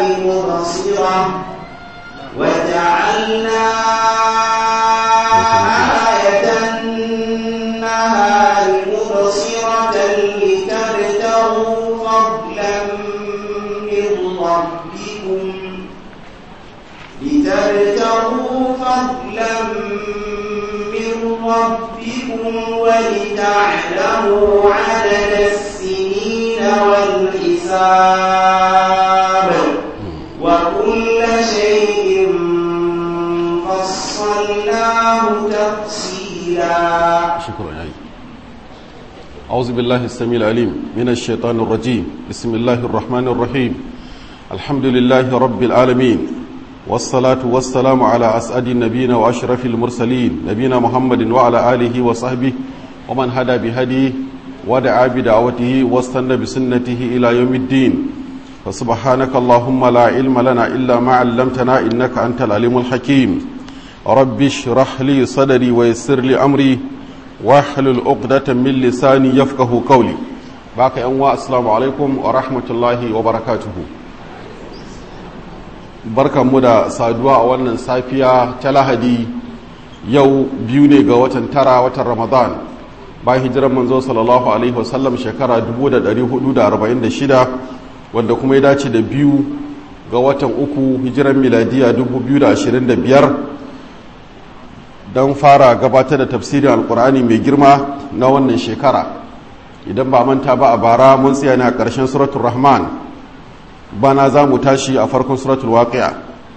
مبصرة وجعلنا آية النهار مبصرة لتبتغوا فضلا من ربكم لتبتغوا فضلا من ربكم ولتعلموا عدد السنين والحساب وكل شيء فصلناه تفصيلا شكرا علي أعوذ بالله السميع العليم من الشيطان الرجيم بسم الله الرحمن الرحيم الحمد لله رب العالمين والصلاة والسلام على أسعد النبيين وأشرف المرسلين نبينا محمد وعلى آله وصحبه ومن هدى بهديه ودعا بدعوته واستنى بسنته إلى يوم الدين فسبحانك اللهم لا علم لنا إلا ما علمتنا إنك أنت العليم الحكيم رب اشرح لي صدري ويسر لي أمري واحلل عقدة من لساني يفقه قولي باقي أنواع السلام عليكم ورحمة الله وبركاته barkan mu da saduwa a wannan safiya ta lahadi yau biyu ne ga watan tara watan ramadan bayan hijirar manzo sallallahu alaihi wasallam shekara 1446 wanda kuma ya dace da biyu ga watan uku hijiran miladiya 2025 don fara gabatar da tafsirin alkur'ani mai girma na wannan shekara idan ba manta ba a bara mun tsaya ne a ƙarshen suratul rahman bana za mu tashi a farkon suratul waqi'a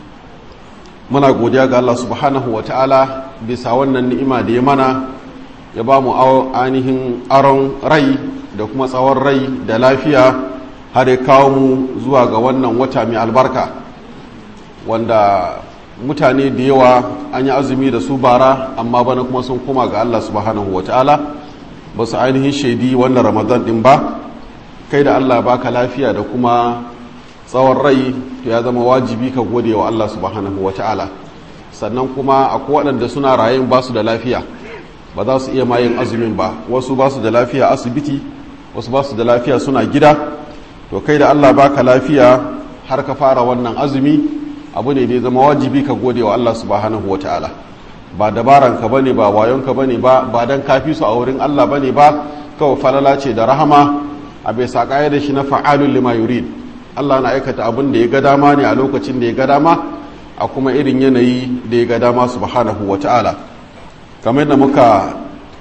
muna godiya ga Allah subhanahu wa ta'ala bisa wannan ni'ima da ya mana ya ba mu ainihin aron rai da kuma tsawon rai da lafiya har ya kawo mu zuwa ga wannan wata mai albarka wanda mutane da yawa an yi azumi da su bara amma bana kuma sun koma ga Allah subhanahu wa ta'ala ba su ainihin shaidi wannan ramadan din ba kai da Allah baka lafiya da kuma tsawon rai to ya zama wajibi ka gode wa Allah subhanahu wa ta'ala sannan kuma akwai waɗanda suna rayin ba su da lafiya ba za su iya mayin azumin ba wasu ba su da lafiya asibiti wasu ba su da lafiya suna gida to kai da Allah baka lafiya har ka fara wannan azumi abu ne da ya zama wajibi ka gode wa Allah subhanahu wa ta'ala ba dabaran ka bane ba wayon ka bane ba ba dan kafi su a wurin Allah bane ba kawai falala ce da rahama a bai sa da shi na fa'alul lima yurid Allah na aikata abin da ya ga dama ne a lokacin da ya ga dama a kuma irin yanayi da ya ga dama subhanahu wa ta'ala kamar da muka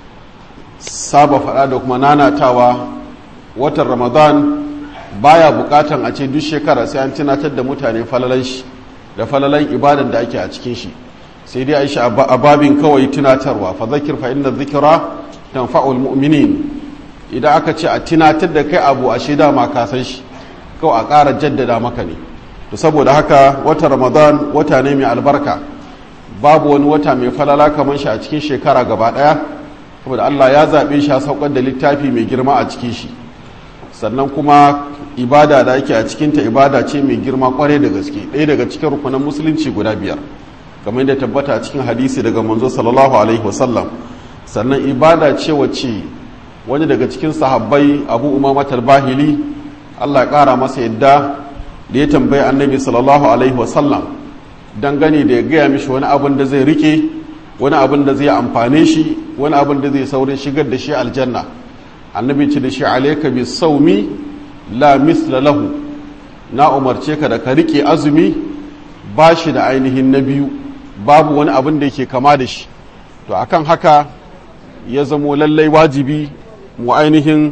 saba faɗa da kuma nanatawa watan ramadan baya bukatan a ce duk shekara sai an tunatar da mutane falalan shi da falalan ibadan da ake a cikin shi sai dai aisha a babin kawai tunatarwa fa zakir fa inna zikra tanfa'ul mu'minin idan aka ce a tunatar da kai abu a shida ma ka san shi kawai a ƙara jaddada maka ne to saboda haka wata ramadan wata ne mai albarka babu wani wata mai falala kamar shi a cikin shekara gaba ɗaya saboda allah ya zaɓe shi a saukar da littafi mai girma a cikin shi sannan kuma ibada da ake a cikinta ibada ce mai girma kwarai da gaske ɗaya daga cikin rukunan musulunci guda biyar kamar yadda tabbata a cikin hadisi daga manzo sallallahu alaihi wasallam sannan ibada ce wacce wani daga cikin sahabbai abu umamatar bahili Allah ya ƙara masa yadda da ya tambayi annabi sallallahu alaihi wasallam dangane da ya gaya mishi wani abin da zai rike wani abin da zai amfane shi wani abin da zai saurin shigar da shi aljanna annabi ce da shi alaika bi saumi la misla lahu na umarce ka da ka rike azumi ba shi da ainihin na biyu babu wani abin da yake kama da shi to akan haka ya zamo lallai wajibi mu ainihin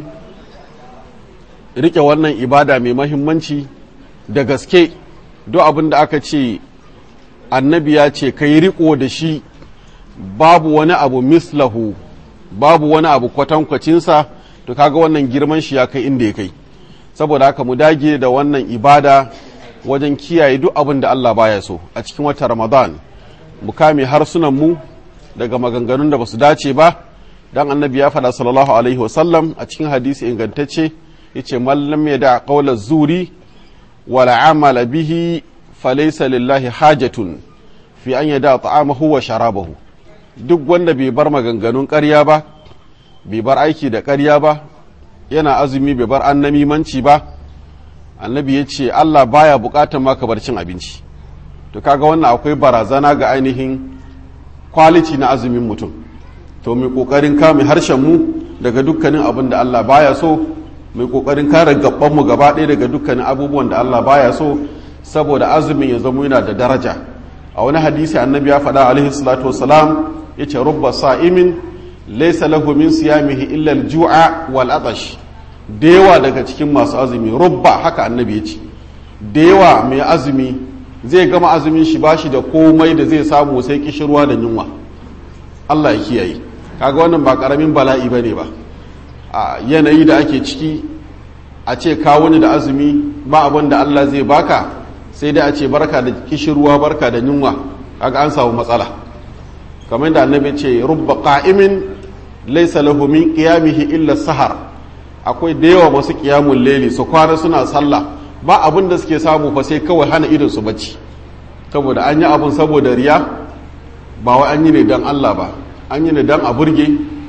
rike wannan ibada mai mahimmanci da gaske duk abin da aka ce annabi ya ce ka yi riko da shi babu wani abu mislahu babu wani abu kwatankwacinsa to kaga wannan girman shi ya kai inda ya kai saboda haka mu dage da wannan ibada wajen kiyaye duk abin da Allah baya so a cikin wata ramadan mu kame harsunan mu daga maganganun da basu dace ba dan annabi ya faɗa sallallahu alaihi wasallam a cikin hadisi ingantacce yace mallam ya da qawla zuri wala amala bihi falaysa lillahi hajatun fi an yada ta'amahu wa sharabahu duk wanda bai bar maganganun ƙarya ba bai bar aiki da ƙarya ba yana azumi bai bar annamimanci ba annabi ya ce allah baya bukatar maka bar cin abinci to kaga wannan akwai barazana ga ainihin kwaliti na azumin mutum to mai kokarin kame harshen mu daga dukkanin abin da allah baya so mai kokarin kare gaban mu gaba ɗaya daga dukkanin abubuwan da allah baya so saboda azumin ya zama yana da daraja a wani hadisi annabi ya faɗa alaihi salatu wasalam ya ce rubba sa'imin laisa lahu min siyamihi illa al-ju'a wal atash da yawa daga cikin masu azumi rubba haka annabi ya ce da yawa mai azumi zai gama azumin shi bashi da komai da zai samu sai kishirwa da yunwa Allah ya kiyaye kaga wannan ba karamin bala'i bane ba a yanayi da ake ciki a ce ka wani da azumi ba abin da Allah zai baka sai dai a ce barka da kishirwa barka da yunwa kaga an samu matsala kamar da annabi ce rubba qa'imin laysa lahu min qiyamihi illa sahar akwai da yawa masu qiyamul layli su kwana suna sallah ba abin da suke samu fa sai kawai hana idon su bacci saboda an yi abun saboda riya ba wai an yi ne dan Allah ba an yi ne dan a burge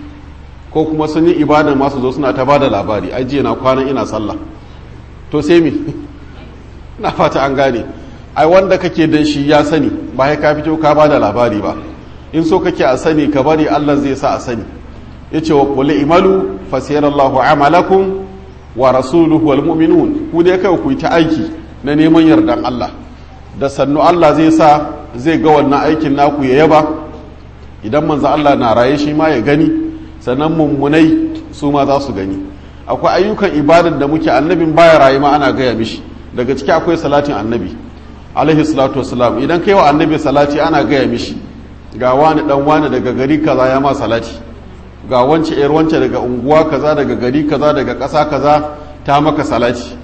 ko kuma sun yi ibada masu zo suna ta bada labari ai jiya na kwana ina sallah to sai me na fata an gane ai wanda kake dan shi ya sani ba ya ka fito ka bada labari ba in so kake a sani ka bari Allah zai sa a sani yace wa qul imalu fasayarallahu amalakum wa rasuluhu wal mu'minun ku dai kai ku yi ta aiki na neman yardan Allah da sannu Allah zai sa zai ga wannan aikin naku ya yaba idan manzo Allah na raye shi ma ya gani sannan mummunai su ma za su gani akwai ayyukan ibadar da muke annabin baya raye ma ana gaya mishi daga ciki akwai salatin annabi alaihi salatu wassalam idan kai wa annabi salati ana gaya mishi ga wani dan wani daga gari kaza ya ma salati ga wance yar wance daga unguwa kaza daga gari kaza daga ƙasa kaza ta maka salati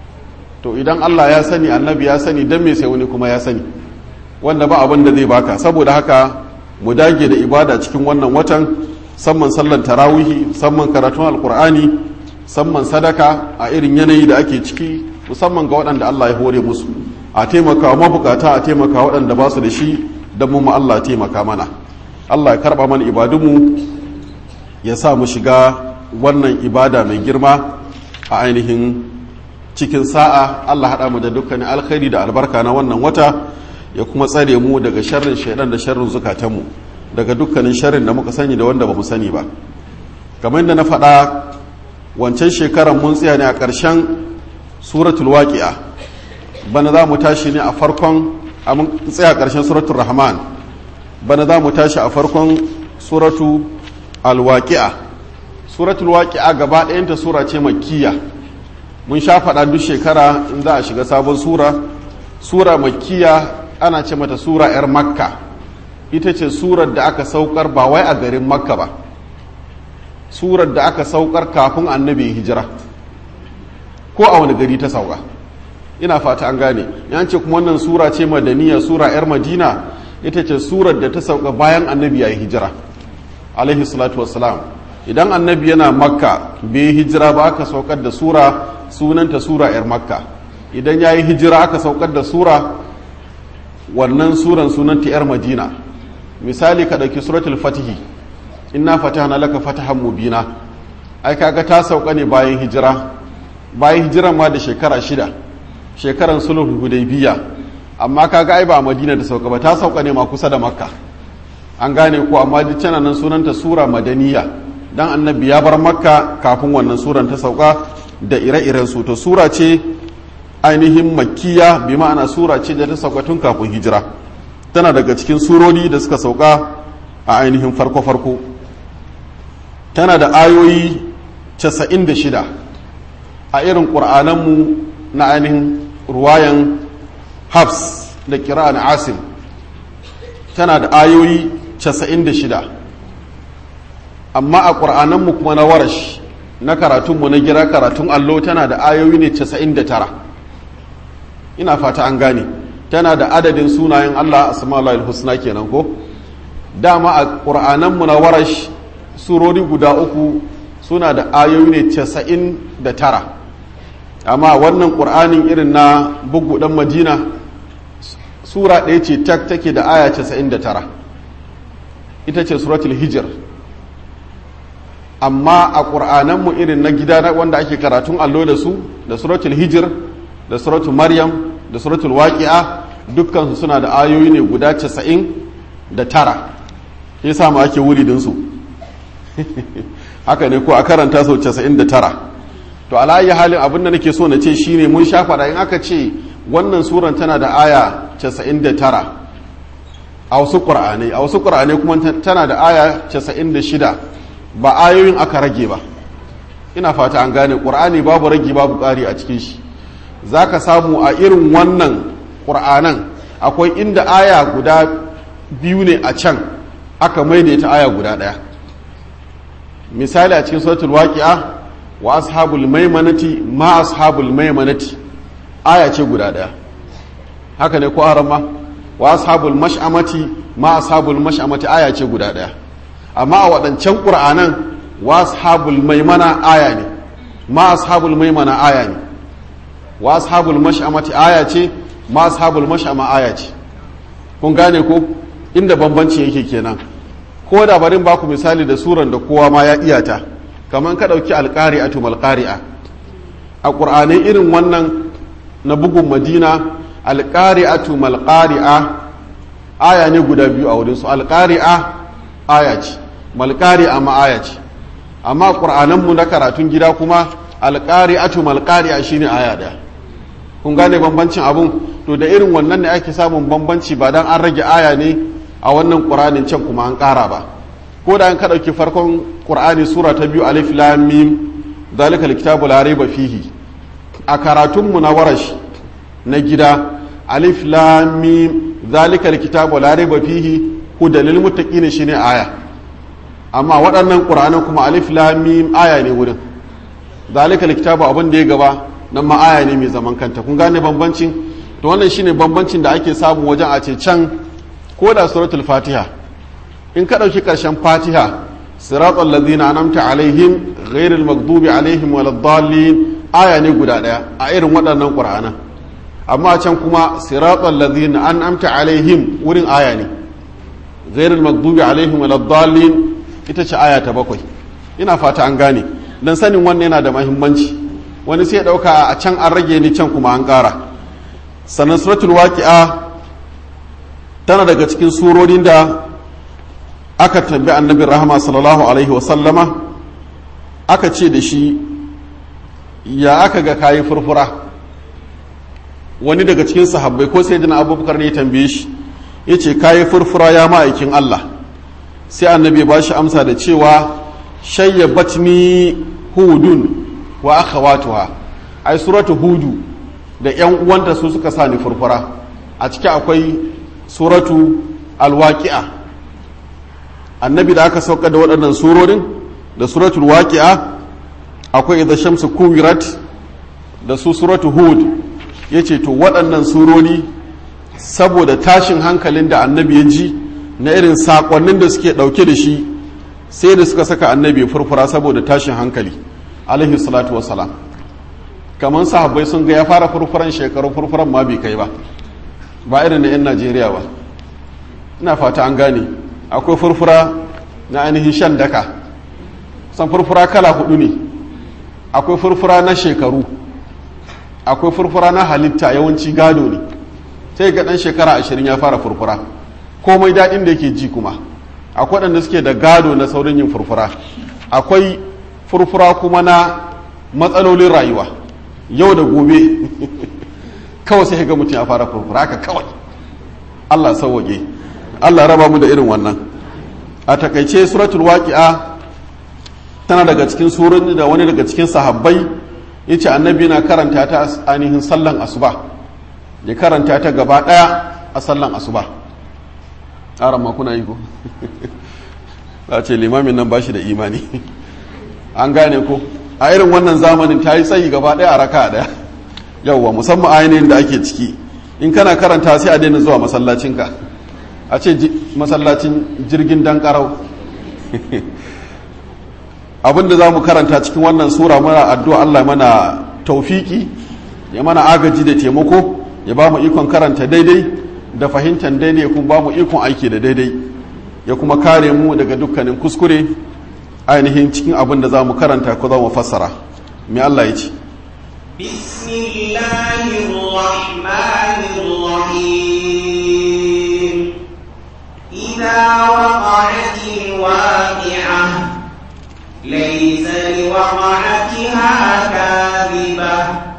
to idan Allah ya sani annabi ya sani dan me sai wani kuma ya sani wanda ba abin da zai baka saboda haka mu dage da ibada cikin wannan watan samman sallan tarawihi samman karatun alkur'ani samman sadaka a irin yanayi da ake ciki musamman ga waɗanda Allah ya hore musu a taimaka wa mabukata a taimaka waɗanda ba su da shi don mu Allah taimaka mana Allah ya karɓa mana ibadunmu ya sa mu shiga wannan ibada mai girma a ainihin cikin sa'a Allah haɗa mu da dukkanin alkhairi da albarka na wannan wata ya kuma tsare mu daga sharrin shaidan da sharrin zukatanmu daga dukkanin sharrin da muka sani da wanda ba mu sani ba kamar yadda na faɗa wancan shekaran mun tsaya ne a ƙarshen suratul waqi'a bana za mu tashi ne a farkon a mun tsaya ƙarshen suratul rahman bana za mu tashi a farkon suratu alwaqi'a suratul waqi'a gaba ɗayanta sura ce makkiya mun sha faɗa duk shekara in za a shiga sabon sura sura makkiya ana ce mata sura 'yar makka ita ce surar da aka saukar ba wai a garin makka ba surar da aka saukar kafin annabi hijira ko a wani gari ta sauka ina fata an gane yan ce kuma wannan sura ce madaniya sura 'yar madina ita ce surar da ta sauka bayan annabi ya yi hijira alaihi salatu wassalam idan annabi yana makka bai hijira ba aka saukar da sura sunanta sura 'yar makka idan ya yi hijira aka saukar da sura wannan suran sunanta 'yar madina misali ka ɗauki suratul fatihi inna fatahna laka fatahan mubina ai kaga ta sauka ne bayan hijira bayan hijiran ma da shekara shida shekaran sulhul hudaybiya amma kaga ai ba madina da sauka ba ta sauka ne ma kusa da makka an gane ko amma duk tana nan sunanta sura madaniya dan annabi ya bar makka kafin wannan suran ta sauka da ire-iren su to sura ce ainihin makkiya bi ma'ana sura ce da ta sauka tun kafin hijira tana daga cikin surori da suka sauka a ainihin farko-farko tana da ayoyi 96 a irin ƙur'ananmu na ainihin ruwayan hafs da kira'an asim tana da ayoyi 96 amma a ƙur'ananmu kuma na warash na karatunmu na gira karatun allo tana da ayoyi ne 99 ina fata an gane tana da adadin sunayen Allah asma'ul husna kenan ko dama a ƙur'ananmu na warash surori guda uku suna da ayoyi ne casa'in da tara amma wannan ƙur'anin irin na bugu ɗan madina sura ɗaya ce tak take da aya casa'in da tara ita ce suratul hijir amma a ƙur'ananmu irin na gida wanda ake karatun allo da su da suratul hijir da suratu maryam da suratul waqi'a dukkansu suna da ayoyi ne guda casa'in da tara ya samu ake wuridinsu haka ne ko a karanta sau casa'in da tara to alayi halin abin da nake so na ce shine mun sha faɗa in aka ce wannan suran tana da aya casa'in da tara a wasu ƙur'anai a wasu ƙur'anai kuma tana da aya casa'in da shida ba ayoyin aka rage ba ina fata an gane ƙur'ani babu rage babu ƙari a cikin shi za ka samu a irin wannan ƙur'anan akwai inda aya guda biyu ne a can aka maidaita aya guda ɗaya misali a cikin suratul waqi'a wa ashabul maimanati ma ashabul maimanati aya ce guda ɗaya haka ne ko arama wa ashabul mash'amati ma ashabul mash'amati aya ce guda ɗaya amma a waɗancan ƙur'anan wa ashabul maimana aya ne ma ashabul maimana aya ne wa ashabul mash'amati aya ce ma ashabul mash'ama aya ce kun gane ko inda bambanci yake kenan ko da barin baku misali da suran da kowa ma ya iyata kamar ka dauki alqari'atu malqari'a a qur'anai irin wannan na bugun madina alqari'atu malqari'a aya ne guda biyu a wurin su alqari'a aya ce malqari'a ma aya ce amma qur'anan mu na karatun gida kuma alqari'atu malqari'a shine aya daya kun gane bambancin abun to da irin wannan ne ake samun bambanci ba dan an rage aya ne a wannan ƙuranin can kuma an ƙara ba ko da an ka ɗauki farkon ƙur'ani sura ta biyu alif lam mim zalika alkitabu la raiba fihi a karatun mu na warash na gida alif lam mim zalika alkitabu la raiba fihi hudal lil muttaqin shine aya amma waɗannan ƙur'anin kuma alif lam mim aya ne wurin zalika alkitabu abin da ya gaba nan ma aya ne mai zaman kanta kun gane bambancin to wannan shine bambancin da ake samu wajen a ce can ko da suratul fatiha in ka ɗauki ƙarshen fatiha siratul ladina anamta alaihim ghairil maghdubi alaihim waladdallin aya ne guda ɗaya a irin waɗannan qur'ana amma can kuma siratul ladina an'amta alaihim wurin aya ne ghairil maghdubi alaihim waladdallin ita ce aya ta bakwai ina fata an gane dan sanin wannan yana da muhimmanci wani sai ya ɗauka a can an rage ni can kuma an ƙara sannan suratul waqi'a tana daga cikin surorin da aka tambi annabin rahama sallallahu alaihi wasallama aka ce da shi ya aka ga kayi furfura wani daga cikin sahabbai ko sai jina abubakar ne ya tambaye shi ya ce kayi furfura ya ma'aikin allah sai annabi ba shi amsa da cewa shayyabat ni hudun wa akhawatuha ai suratu hudu da yan uwanta su suka sa ni furfura a ciki akwai suratu alwaƙi'a annabi da aka sauka da waɗannan surorin da suratul waƙi'a akwai idan shamsu kuwirat da su suratu hud ya ce to waɗannan surori saboda tashin hankalin da annabi ya ji na irin saƙonnin da suke ɗauke da shi sai da suka saka annabi furfura saboda tashin hankali alaihi salatu wasalam kamar sahabbai sun ga ya fara furfuran shekaru furfuran ma bai kai ba ba irin na 'yan najeriya ba ina fata an gane akwai furfura na ainihin shan daka san furfura kala hudu ne akwai furfura na shekaru akwai furfura na halitta yawanci gado ne sai ga dan shekara ashirin ya fara furfura komai daɗin da yake ji kuma akwai waɗanda suke da gado na saurin yin furfura akwai furfura kuma na matsalolin rayuwa yau da gobe kawai sai ga mutum ya fara furfura haka kawai Allah sauwaƙe Allah raba mu da irin wannan a takaice suratul waqi'a tana daga cikin surun da wani daga cikin sahabbai yace annabi na karanta ta ainihin sallan asuba ya karanta ta gaba daya a sallan asuba aran ma kuna yi ko za ce limamin nan bashi da imani an gane ko a irin wannan zamanin ta yi tsayi gaba daya a raka daya yauwa musamman ainihin da ake ciki in kana karanta sai a daina zuwa masallacinka a ce masallacin jirgin dan karau abinda za mu karanta cikin wannan sura muna addu'a Allah mana taufiki ya mana agaji da taimako ya ba mu ikon karanta daidai da fahimtar daidai kuma ba mu ikon aiki da daidai ya kuma kare mu daga dukkanin kuskure ainihin cikin abin da za mu karanta ko za mu fassara mai Allah ya ce بسم الله الرحمن الرحيم إذا وقعت الواقعة ليس لوقعتها كاذبة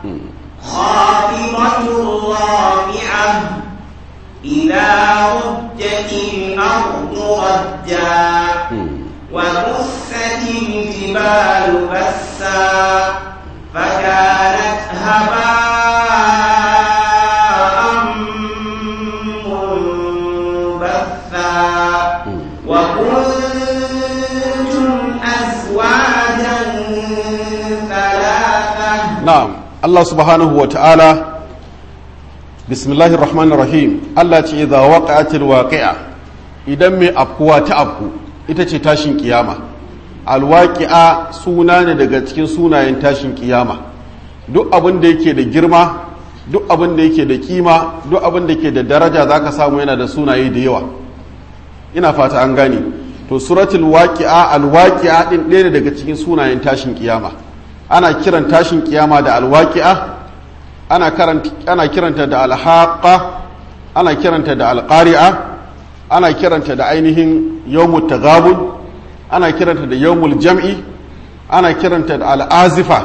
خافضة رافعة إذا رجت الأرض رجا وبست الجبال بسا فكانت هباء منبثا وكنتم أزواجا ثلاثة na'am Allah subhanahu wa ta'ala bismillahir rahmanir rahim Allah ce idza waqa'atil waqi'a idan mai afkuwa ta afku ita ce tashin kiyama alwaqi'a suna ne daga cikin sunayen tashin kiyama duk abin da yake da girma duk abin da yake da kima duk abin da yake da daraja zaka samu yana da sunaye da yawa ina fata an gane to suratul waqi'a alwaqi'a din ɗaya ne daga cikin sunayen tashin kiyama ana kiran tashin kiyama da alwaqi'a ana karanta ana kiranta da alhaqa ana kiranta da alqari'a ana kiranta da ainihin yawmut taghabun ana kiranta da yawmul jam'i ana kiranta da al'azifa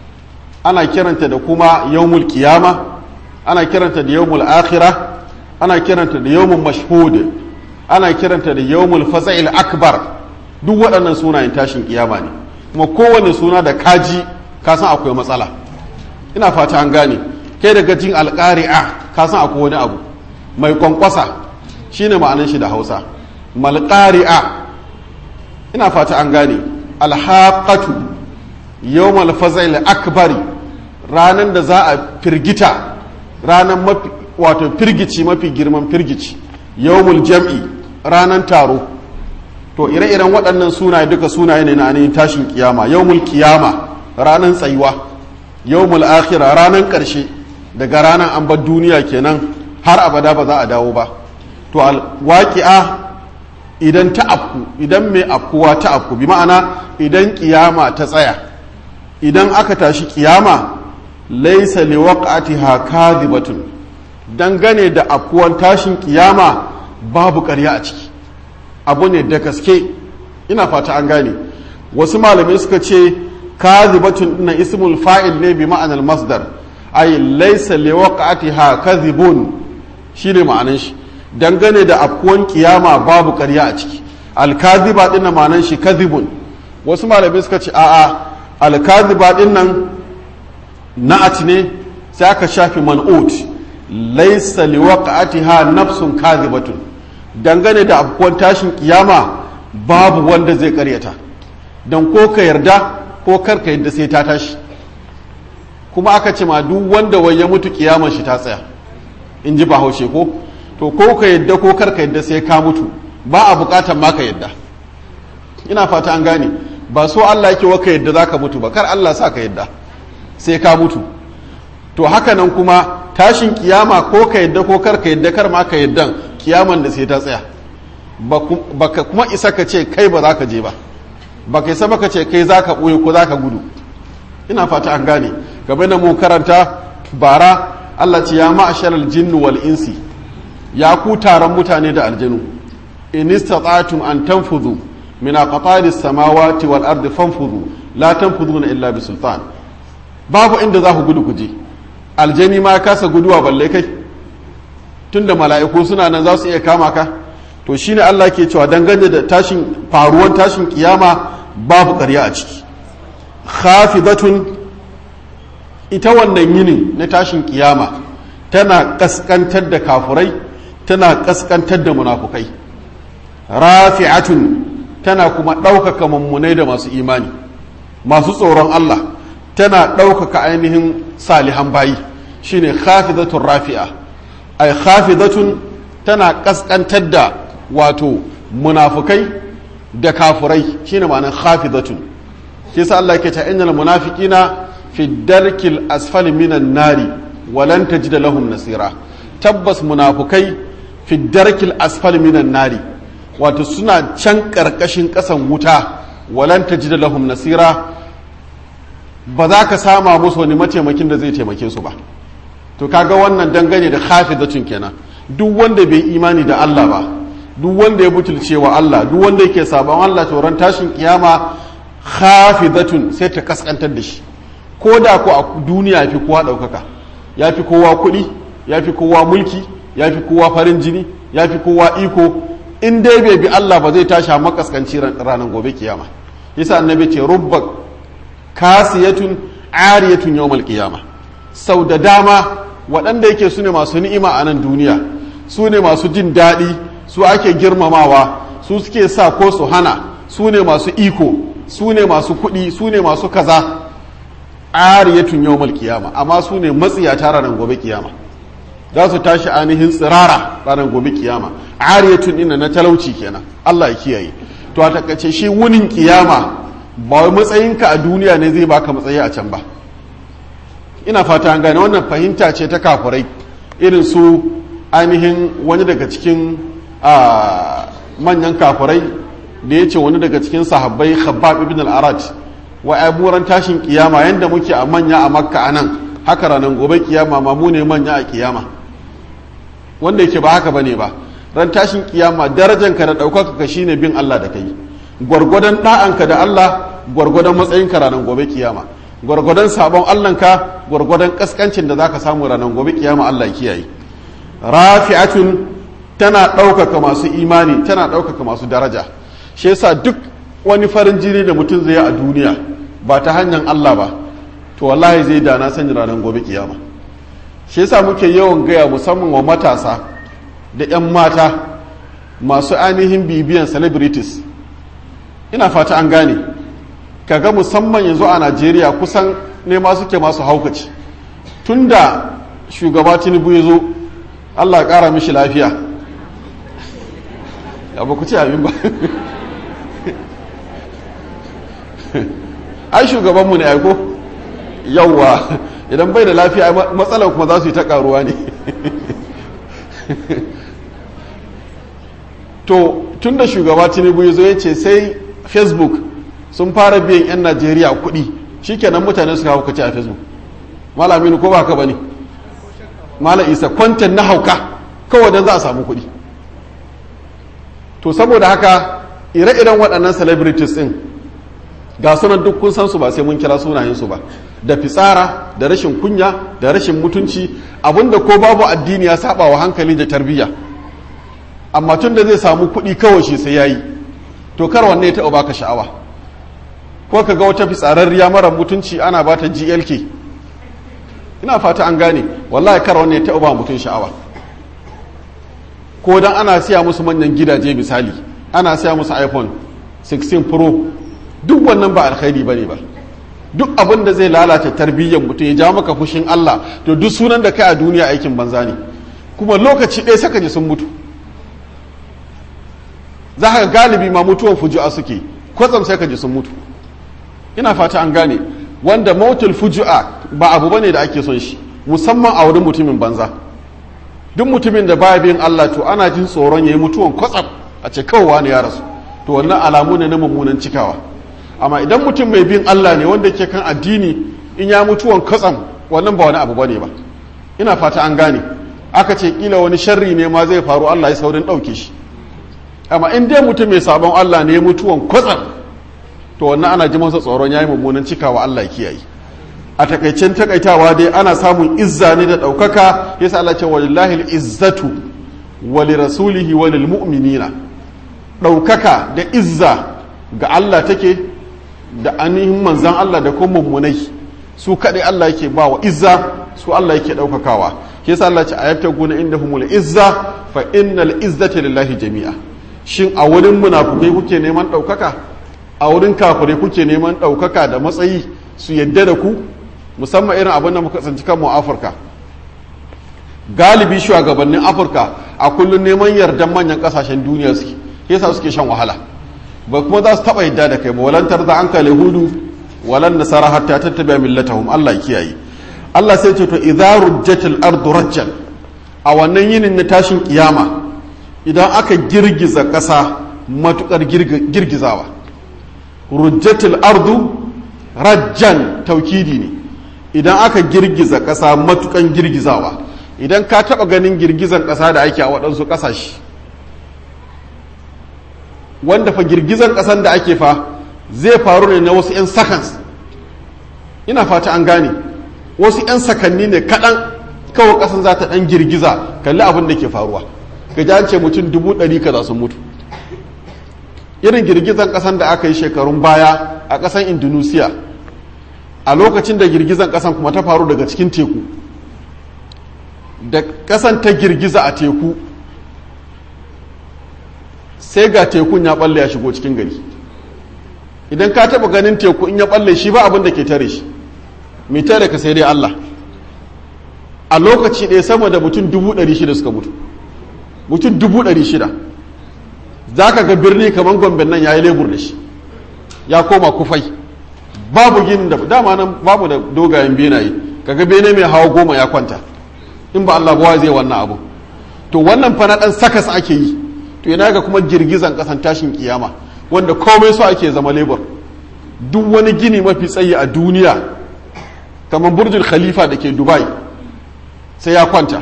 ana kiranta da kuma yawmul qiyama ana kiranta da yawmul akhirah ana kiranta da yawmul mashhud ana kiranta da yawmul fasa'il akbar duk waɗannan sunayen tashin kiyama ne kuma kowane suna da kaji ka san akwai matsala ina fata an gane kai daga jin alƙari'a ka san akwai wani abu mai kwankwasa shine ma'anin shi da hausa malƙari'a ina fata an gane alhaƙatu yawmal fazail akbari ranar da za a firgita ranar mafi wato firgici mafi girman firgici yawmul jam'i ranar taro to ire-iren waɗannan sunaye duka sunaye ne na ainihin tashin kiyama yawmul kiyama ranar tsayuwa yawmul akhira ranar ƙarshe daga ranar an bar duniya kenan har abada ba za a dawo ba to waƙi'a idan ta afku idan mai afkuwa ta afku bi ma'ana idan kiyama ta tsaya idan aka tashi kiyama laisa liwaqatiha kadhibatun dangane da afkuwan tashin kiyama babu ƙarya a ciki abu ne da gaske ina fata an gane wasu malamai suka ce kadhibatun na ismul fa'il ne bi ma'anar masdar ay laysa liwaqatiha kadhibun shine ma'anar shi dangane da afkuwan kiyama babu ƙarya a ciki alkaziba din na ma'anar shi kadhibun wasu malamai suka ce a'a alkaziba din nan na'at ne sai aka shafi man'ut laysa liwaqatiha nafsun kadhibatun dangane da afkuwan tashin kiyama babu wanda zai karyata don ko ka yarda ko kar ka yadda sai ta tashi kuma aka ce ma duk wanda wai ya mutu kiyaman shi ta tsaya in ji bahaushe ko to ko ka yadda ko kar ka yadda sai ka mutu ba a bukatan ma ka yadda ina fata an gane ba so Allah yake wa ka yadda za ka mutu ba kar Allah sa ka yadda sai ka mutu to haka nan kuma tashin kiyama ko ka yadda ko kar ka yadda kar ma ka yaddan kiyaman da sai ta tsaya ba ka kuma isa ka ce kai ba za ka je ba ba ka isa ba ka ce kai za ka ɓoye ko za ka gudu ina fata an gane game da mu karanta bara Allah ce ya ma'asharal jinnu wal insi ya ku taron mutane da aljanu in istata'tum an tanfudhu min aqtari samawati wal ardi fanfudhu la tanfudhuna illa bi sultan babu inda za ku gudu ku je aljani ma kasa guduwa balle kai tunda mala'iku suna nan za su iya kama ka to shine Allah ke cewa dangane da tashin faruwan tashin kiyama babu ƙarya a ciki khafidatun ita wannan yinin na tashin kiyama tana kaskantar da kafurai tana kaskantar da munafukai rafi'atun tana kuma ɗaukaka mummunai da masu imani masu tsoron Allah tana ɗaukaka ainihin salihan bayi shine khafidatun rafi'a ay khafidatun tana kaskantar da wato munafukai da kafurai shine ma'anar khafidatun shi yasa Allah yake ta innal munafiqina fi darkil asfali minan nari walan tajid lahum nasira tabbas munafukai fi darkil asfali minan nari wato suna can karkashin kasan wuta walan tajid lahum nasira ba za ka sama musu wani mataimakin da zai taimake su ba to kaga wannan dangane da hafizacin kenan duk wanda bai imani da Allah ba duk wanda ya butulce wa Allah duk wanda yake sabon Allah to ran tashin kiyama hafizatun sai ta kaskantar da shi ko da ko a duniya ya fi kowa ɗaukaka ya fi kowa kuɗi ya fi kowa mulki ya fi kowa farin jini ya fi kowa iko in dai bai bi Allah ba zai tashi a makaskanci ranar gobe kiyama yasa annabi ce rubba kasiyatun ariyatun yawmal kiyama sau da dama waɗanda yake su ne masu ni'ima a nan duniya su ne masu jin daɗi su ake girmamawa su suke sa ko su hana su ne masu iko su ne masu kuɗi su ne masu kaza ariyatun yawmal kiyama amma su ne matsiyata ranar gobe kiyama za su tashi ainihin tsirara ranar gobe kiyama ariyatun ina na talauci kenan Allah ya kiyaye to a takaice shi wunin kiyama ba wai matsayinka a duniya ne zai baka matsayi a can ba ina fata an gane wannan fahimta ce ta kafurai irin su ainihin wani daga cikin manyan kafurai da ya ce wani daga cikin sahabbai khabbab ibn al-arat wa aburan tashin kiyama yanda muke a manya a makka a nan haka ranar gobe kiyama ma mu ne manya a kiyama wanda yake ba haka bane ba ran tashin kiyama darajanka da ɗaukaka ka shine bin Allah da kai gwargwadon ɗa'anka da Allah gwargwadon matsayinka ranar gobe kiyama gwargwadon sabon Allahnka gwargwadon kaskancin da zaka samu ranar gobe kiyama Allah kiyaye rafi'atun tana ɗaukaka masu imani tana ɗaukaka masu daraja shi yasa duk wani farin jini da mutum zai yi a duniya ba ta hanyar Allah ba to wallahi zai dana sanya ranar gobe kiyama shi yasa muke yawan gaya musamman wa matasa da 'yan mata masu ainihin bibiyan celebrities ina fata an gane kaga musamman yanzu a najeriya kusan nema suke masu haukaci tunda shugaba tinubu ya zo allah kara mishi lafiya ya ba ku ce abin ba ai shugabanmu ne aiko yauwa idan bai da lafiya matsalar kuma za su yi ta karuwa ne to tun da shugaba tinubu ya zo ya ce sai facebook sun fara biyan 'yan najeriya kuɗi shikenan mutane suka hauka ce a facebook malamin ko ba ka ba ne mala isa kwantan na hauka kawai don za a samu kuɗi to saboda haka ire-iren waɗannan celebrities ɗin ga sunan duk kun san su ba sai mun kira sunayensu ba da fitsara da rashin kunya da rashin mutunci abinda ko babu addini ya saba wa hankali da tarbiyya amma tun da zai samu kuɗi kawai shi sai yayi to kar wanne ya taɓa baka sha'awa ko ka ga wata fitsararriya mara mutunci ana ba ta glk ina fata an gane wallahi kar wanne ya taɓa ba mutum sha'awa ko dan ana siya musu manyan gidaje misali ana siya musu iphone 16 pro duk wannan ba alkhairi bane ba duk abin da zai lalata tarbiyyar mutum ya ja maka fushin Allah to duk sunan da kai a duniya aikin banza ne kuma lokaci ɗaya saka ji sun mutu za ka galibi ma mutuwan fuju'a suke kwatsam sai ka ji sun mutu ina fata an gane wanda mautul fuju'a ba abu bane da ake son shi musamman a wurin mutumin banza duk mutumin da baya bin Allah to ana jin tsoron yayi mutuwan kwatsam a ce kawai wani ya rasu to wannan alamu ne na mummunan cikawa amma idan mutum mai bin Allah ne wanda ke kan addini in ya mutuwan kwatsam wannan ba wani abu bane ba ina fata an gane aka ce kila wani sharri ne ma zai faru Allah ya saurin ɗauke shi amma in dai mutum mai sabon Allah ne mutuwan kwatsam to wannan ana ji masa tsoron yayi mummunan cikawa Allah ya kiyaye a takaicen takaitawa dai ana samun izza ne da ɗaukaka yasa Allah ce walillahi izzatu wa lirasulihi wa lil mu'minina ɗaukaka da izza ga Allah take da ainihin manzan Allah da kuma mummunai su kaɗai Allah yake ba wa izza su Allah yake ɗaukakawa yasa Allah ce ayatta guna inda humul izza fa innal izzata lillahi jami'a shin a wurin munafukai kuke neman ɗaukaka a wurin kafirai kuke neman ɗaukaka da matsayi su yadda da ku musamman irin abin da muka tsanci kanmu a afirka galibi shugabannin afirka a kullum neman yardan manyan kasashen duniya suke yasa suke shan wahala ba kuma za su taɓa yadda da kai ba walantar da an kale hudu walan nasara hatta tattabi'a millatahum Allah ya kiyaye Allah sai ce to idza rujjatil ardu rajjan a wannan yinin na tashin kiyama idan aka girgiza ƙasa matukar girgizawa rujjatil ardu rajjan taukidi ne idan aka girgiza ƙasa matukan girgizawa idan ka taɓa ganin girgizan ƙasa da ake a waɗansu ƙasashe wanda fa girgizan ƙasan da ake fa zai faru ne na wasu 'yan seconds ina fata an gane wasu 'yan sakanni ne kaɗan kawai ƙasan za ta ɗan girgiza kalli abin da ke faruwa ga ji an ce mutum dubu ɗari kaza sun mutu irin girgizan ƙasan da aka yi shekarun baya a ƙasan indonesia a lokacin da girgizan ƙasan kuma ta faru daga cikin teku da ƙasan ta girgiza a teku sai ga tekun ya balle ya shigo cikin gari idan ka taba ganin teku in ya balle shi ba abin da ke tare shi mai tare ka sai dai Allah a lokaci ɗaya sama da mutum dubu ɗari shida suka mutu mutum dubu ɗari shida za ka ga birni kamar gombe nan ya yi lebur da shi ya koma kufai babu gini da dama nan babu da dogayen benaye kaga bene mai hawa goma ya kwanta in ba Allah bawa zai wannan abu to wannan fa na ɗan sakas ake yi to yana ga kuma girgizan kasan tashin kiyama wanda komai so ake zama lebur duk wani gini mafi tsayi a duniya kamar burjul khalifa da ke dubai sai ya kwanta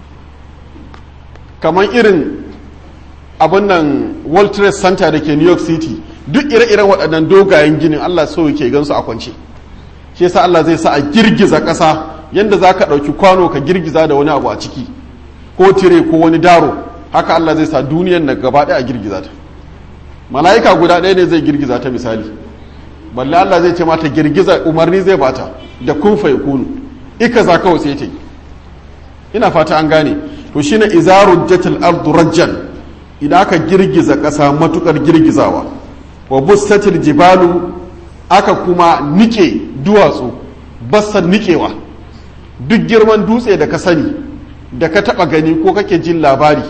kamar irin abin nan world trade center da ke new york city duk ire-iren waɗannan dogayen ginin allah so yake gansu a kwance shi yasa allah zai sa a girgiza ƙasa yadda za ka ɗauki kwano ka girgiza da wani abu a ciki ko tire ko wani daro haka Allah zai sa duniyan na gaba ɗaya a girgiza ta mala'ika guda ɗaya ne zai girgiza ta misali balle Allah zai ce mata girgiza umarni zai bata da kun fa kunu ika za kawai sai ta yi ina fata an gane to shine izaru jatil ardu rajjan idan aka girgiza ƙasa matukar girgizawa wa bustatil jibalu aka kuma nike duwatsu bassan nikewa duk girman dutse da ka sani da ka taba gani ko kake jin labari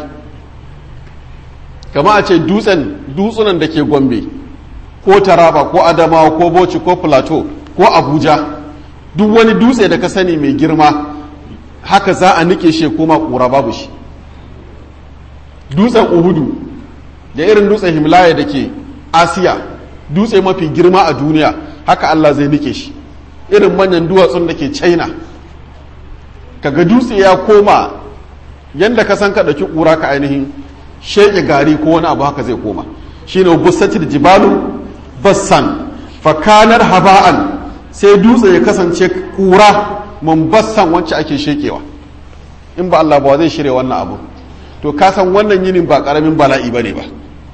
kama a ce dutsen dutsunan da ke gombe ko taraba ko adamawa ko bauchi ko plateau ko abuja duk wani dutse da ka sani mai girma haka za a nike shi koma kura babu shi dutsen uhudu da irin dutsen himalaya da ke asiya dutse mafi girma a duniya haka allah zai nike shi irin manyan duwatsun da ke china kaga dutse ya koma yadda ka san ka ɗauki ƙura ka ainihin sheke gari ko wani abu haka zai koma shine busatil jibalu bassan fakanar haba'an sai dutse ya kasance ƙura mun bassan wacce ake shekewa in ba Allah ba zai shirya wannan abu to ka san wannan yinin ba ƙaramin bala'i bane ba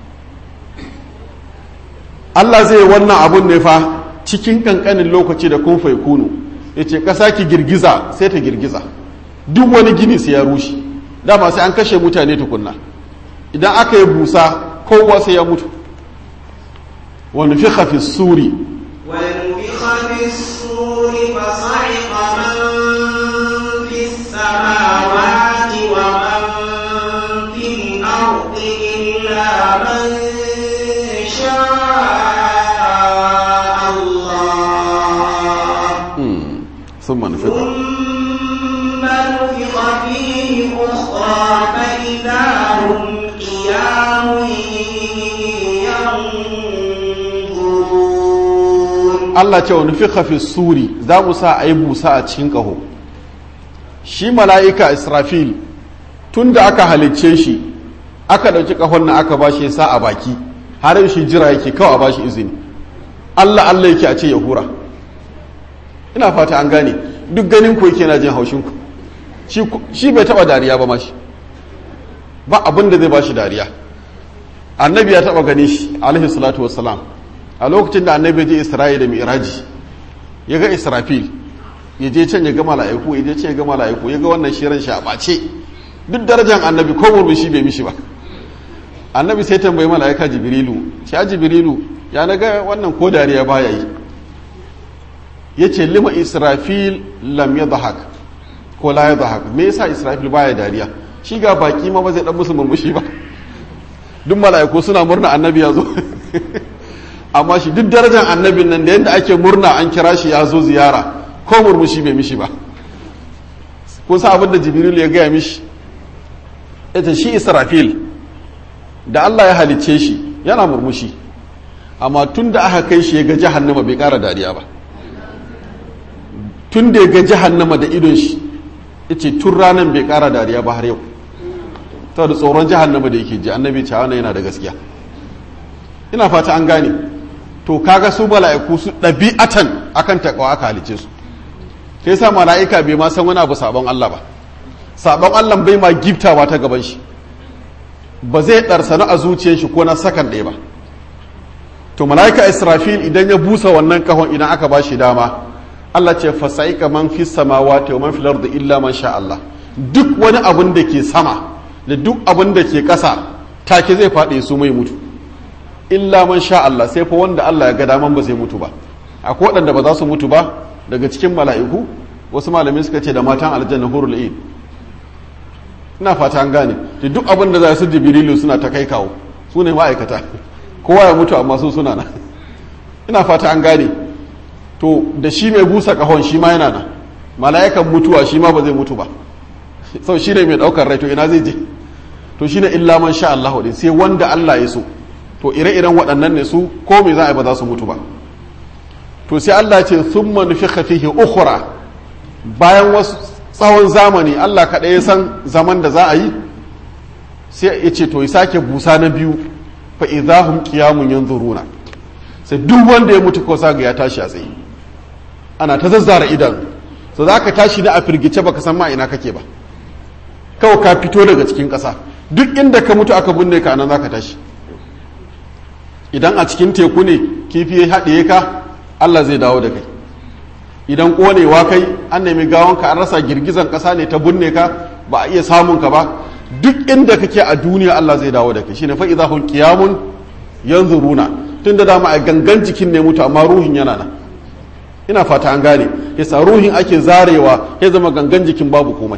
Allah zai wannan abun ne fa cikin kankanin lokaci da kun fai kunu yace ƙasa ki girgiza sai ta girgiza duk wani gini sai ya rushe dama sai an kashe mutane tukunna idan aka yi busa kowa sai ya mutu wani fi hafi suri ونفخ في الصور فصعق من في السماوات ومن في الأرض إلا من شاء الله sun manufi ثم نفخ فيه أخرى فإذا هم قيام ينظرون Allah ce wani fi hafi suri za mu sa a yi busa a cikin ƙaho shi mala'ika israfil tun da aka halicce shi aka ɗauki ƙahon na aka ba shi ya sa a baki har shi jira yake kawai a ba shi izini Allah Allah yake a ce ya hura ina fata an gane duk ganin ku yake na jin haushin ku shi bai taba dariya ba mashi ba abin da zai ba shi dariya annabi ya taba gani shi alaihi salatu wassalam a lokacin da annabi je isra'i da mi'raji ya ga israfil ya je can ya ga mala'iku ya je can ya ga mala'iku ya ga wannan shirin shi a ɓace duk darajar annabi ko murmushi bai mishi ba annabi sai tambayi mala'ika jibrilu shi jibrilu ya naga wannan ko dariya baya yi ya ce lima israfil lam ya zahak ko la ya zahak me yasa israfil baya dariya shi ga baki ma ba zai dan musu murmushi ba duk mala'iku suna murna annabi ya zo amma shi duk darajar annabin nan da yadda ake murna an kira shi ya zo ziyara ko murmushi bai mishi ba kun sa abin da jibril ya gaya mishi ita shi israfil da allah ya halicce shi yana murmushi amma tun da aka kai shi ya ga jahannama bai kara dariya ba tun da ya ga jahannama da idon shi yace tun ranar bai kara dariya ba har yau ta da tsoron jahannama da yake ji annabi ce wannan yana da gaskiya ina fata an gane to kaga su mala'iku su ɗabi'atan akan takawa aka halice su sai sa mala'ika bai ma san wani abu sabon Allah ba sabon Allah bai ma giftawa ta gaban shi ba zai ɗarsana a zuciyar shi ko na sakan ɗaya ba to mala'ika israfil idan ya busa wannan kahon idan aka ba shi dama Allah ce fasa'ika man fi samawati wa man fil ardi illa man sha Allah duk wani abun da ke sama da duk abun da ke ƙasa take zai faɗi su mai mutu illa man sha Allah sai fa wanda Allah ya ga daman ba zai mutu ba akwai waɗanda ba za su mutu ba daga cikin mala'iku wasu malamai suka ce da matan aljanna hurul ain ina fata an gane da duk abin da za su jibrilu suna ta kai kawo su ne ma'aikata kowa ya mutu amma su suna nan ina fata an gane to da shi mai busa kahon shi ma yana nan mala'ikan mutuwa shi ma ba zai mutu ba sau shi ne mai daukar rai to ina zai je to shi ne illa man sha Allah din sai wanda Allah ya so to ire-iren waɗannan ne su ko me za a yi ba za su mutu ba to sai Allah ce thumma nufikha fihi ukhra bayan wasu tsawon zamani Allah kaɗai ya san zaman da za a yi sai ya ce to ya sake busa na biyu fa idahum qiyamun yanzuruna sai duk wanda ya mutu ko saga ya tashi a tsaye ana ta zazzara idan so za ka tashi na a firgice baka san ma ina kake ba kawai ka fito daga cikin ƙasa duk inda ka mutu aka binne ka anan za ka tashi idan a cikin teku ne kifi ya haɗe ka Allah zai dawo da kai idan ƙonewa kai an nemi gawanka an rasa girgizan ƙasa ne ta binne ka ba a iya samun ka ba duk inda kake a duniya Allah zai dawo da kai shine fa idza hum qiyamun yanzuruna tunda dama a gangan jikin ne mutu amma ruhin yana nan ina fata an gane yasa ruhin ake zarewa ya zama gangan jikin babu komai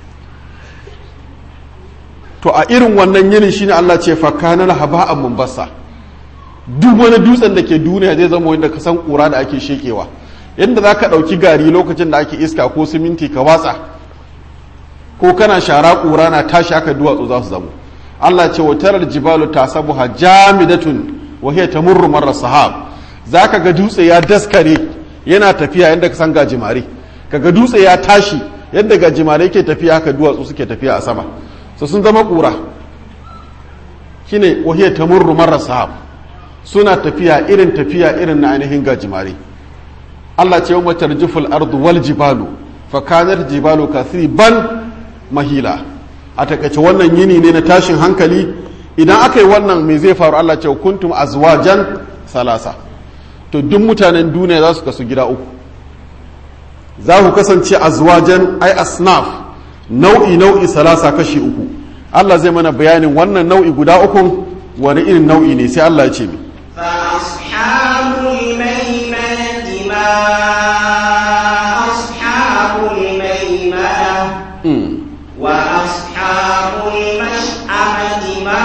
to a irin wannan yinin shine Allah ce fa kana haba'an munbassa duk wani dutsen da ke duniya zai zama wanda ka san kura da ake shekewa yadda za ka ɗauki gari lokacin da ake iska ko siminti ka watsa ko kana shara kura na tashi aka duwatsu za su zamo Allah ce wa tarar jibalu tasabuha jamidatun wa hiya tamurru marra sahab zaka ga dutse ya daskare yana tafiya yadda ka san gajimare kaga dutse ya tashi yadda gajimare ke tafiya haka duwatsu suke tafiya a sama so sun zama kura shine wa hiya tamurru marra sahab suna tafiya irin tafiya irin na ainihin gajimare Allah ce yawma tarjuful ardu wal jibalu fa kanat jibalu kasiban mahila a takaice wannan yini ne na tashin hankali idan aka yi wannan me zai faru Allah ce kuntum azwajan salasa to duk mutanen duniya za su kasu gida uku za ku kasance azwajan ai asnaf nau'i nau'i salasa kashi uku Allah zai mana bayanin wannan nau'i guda uku wani irin nau'i ne sai Allah ya ce mi فأصحاب الميمنة ما أصحاب الميمنة وأصحاب المشأمة ما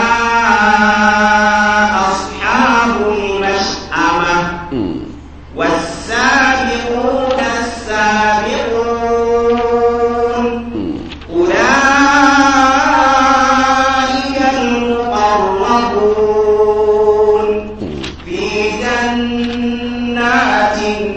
أصحاب المشأمة والسابقون السابقون أولئك المقربون في جنات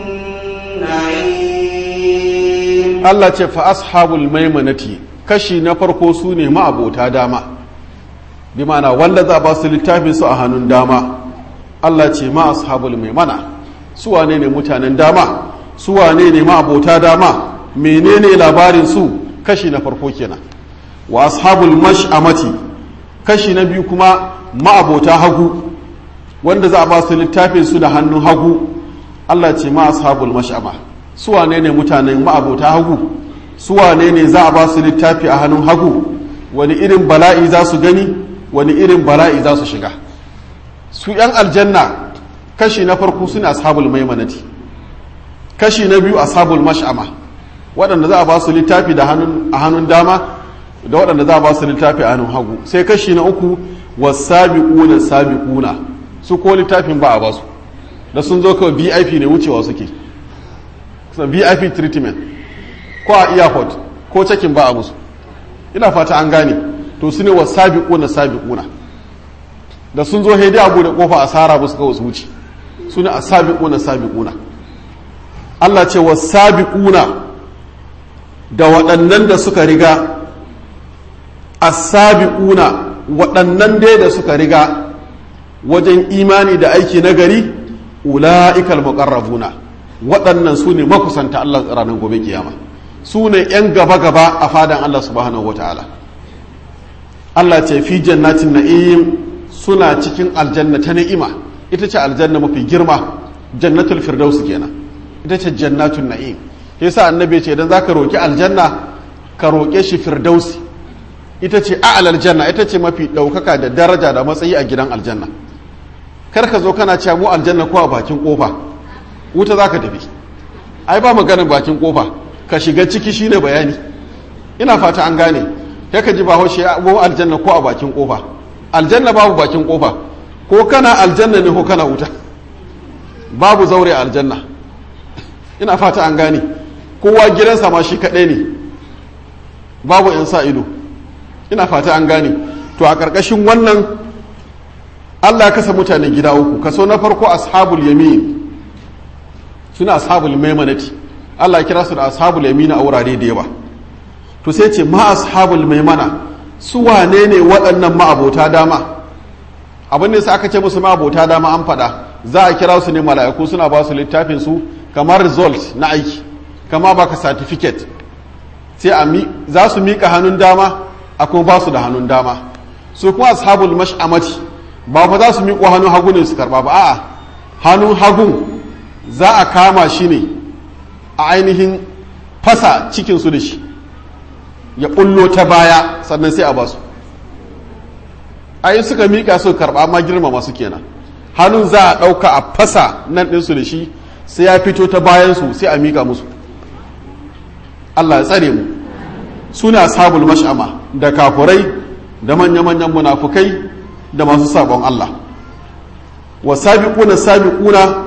النعيم Allah ce fa ashabul maimanati kashi na farko su ne ma'abota dama bi mana wanda za ba su littafin su a hannun dama Allah ce ma ashabul maimana su wane ne mutanen dama su wane ne ma'abota dama menene labarin su kashi na farko kenan wa ashabul mash'amati kashi na biyu kuma ma'abota hagu wanda za a ba su littafin su da hannun hagu Allah ce ma ashabul mash'ama su wane ne mutanen ma'abota hagu su wane ne za a ba su littafi a hannun hagu wani irin bala'i za su gani wani irin bala'i za su shiga su yan aljanna kashi na farko suna ashabul maimanati kashi na biyu ashabul mash'ama waɗanda za a ba su littafi da hannun a hannun dama da waɗanda za a ba su littafi a hannun hagu sai kashi na uku wasabiquna sabiquna su ko littafin ba a ba su da sun zo kawai VIP ne wucewa suke VIP treatment ko a airport ko cakin ba a musu ina fata an gane to su ne wa sabiquna sabiquna da sun zo hedi abu da kofa asara musu kawai su wuce su ne a sabiquna sabiquna Allah ce wasabiquna da waɗannan da suka riga as-sabiquna waɗannan dai da suka riga wajen imani da aiki na gari ula'ikal muqarrabuna waɗannan su ne makusanta Allah ranar gobe kiyama su ne 'yan gaba-gaba a fadan Allah subhanahu wata'ala Allah ce fi jannatin na'im suna cikin aljanna ta ni'ima ita ce aljanna mafi girma jannatul firdaus kenan ita ce jannatun na'im yasa annabi ce idan zaka roki aljanna ka roke shi firdausi ita ce a'lal janna ita ce mafi ɗaukaka da daraja da matsayi a gidan aljanna kar ka zo kana cewa mu aljanna ko a bakin kofa wuta za ka tafi ai ba maganin bakin kofa ka shiga ciki shine bayani ina fata an gane ya ka ji ba haushe mu aljanna ko a bakin kofa aljanna babu bakin kofa ko kana aljanna ne ko kana wuta babu zaure a aljanna ina fata an gane kowa gidansa ma shi kaɗai ne babu 'yan sa ido ina fata an gane to a ƙarƙashin wannan Allah kasa mutane gida uku kaso na farko ashabul yamin suna ashabul maimanati Allah kira su da ashabul yamin a wurare da yawa to sai ce ma ashabul maimana su wane ne waɗannan ma'abota dama abin da aka ce musu ma'abota dama an faɗa za a kira su ne mala'iku suna ba su littafin su kamar result na aiki kama baka certificate sai a za su miƙa hannun dama a kuma ba su da hannun dama su kuma ashabul mash'amati ba fa za su miƙo hannun hagu ne su karɓa ba a'a hannun hagun za a kama shi ne a ainihin fasa cikinsu da shi ya ɓullo ta baya sannan sai a ba su ayi suka miƙa su karɓa amma girma masu kenan hannun za a ɗauka a fasa nan ɗinsu da shi sai ya fito ta bayansu sai a miƙa musu Allah ya tsare mu suna sabul mash'ama da kafurai da manya-manyan munafukai da masu sabon Allah wa sabiquna sabiquna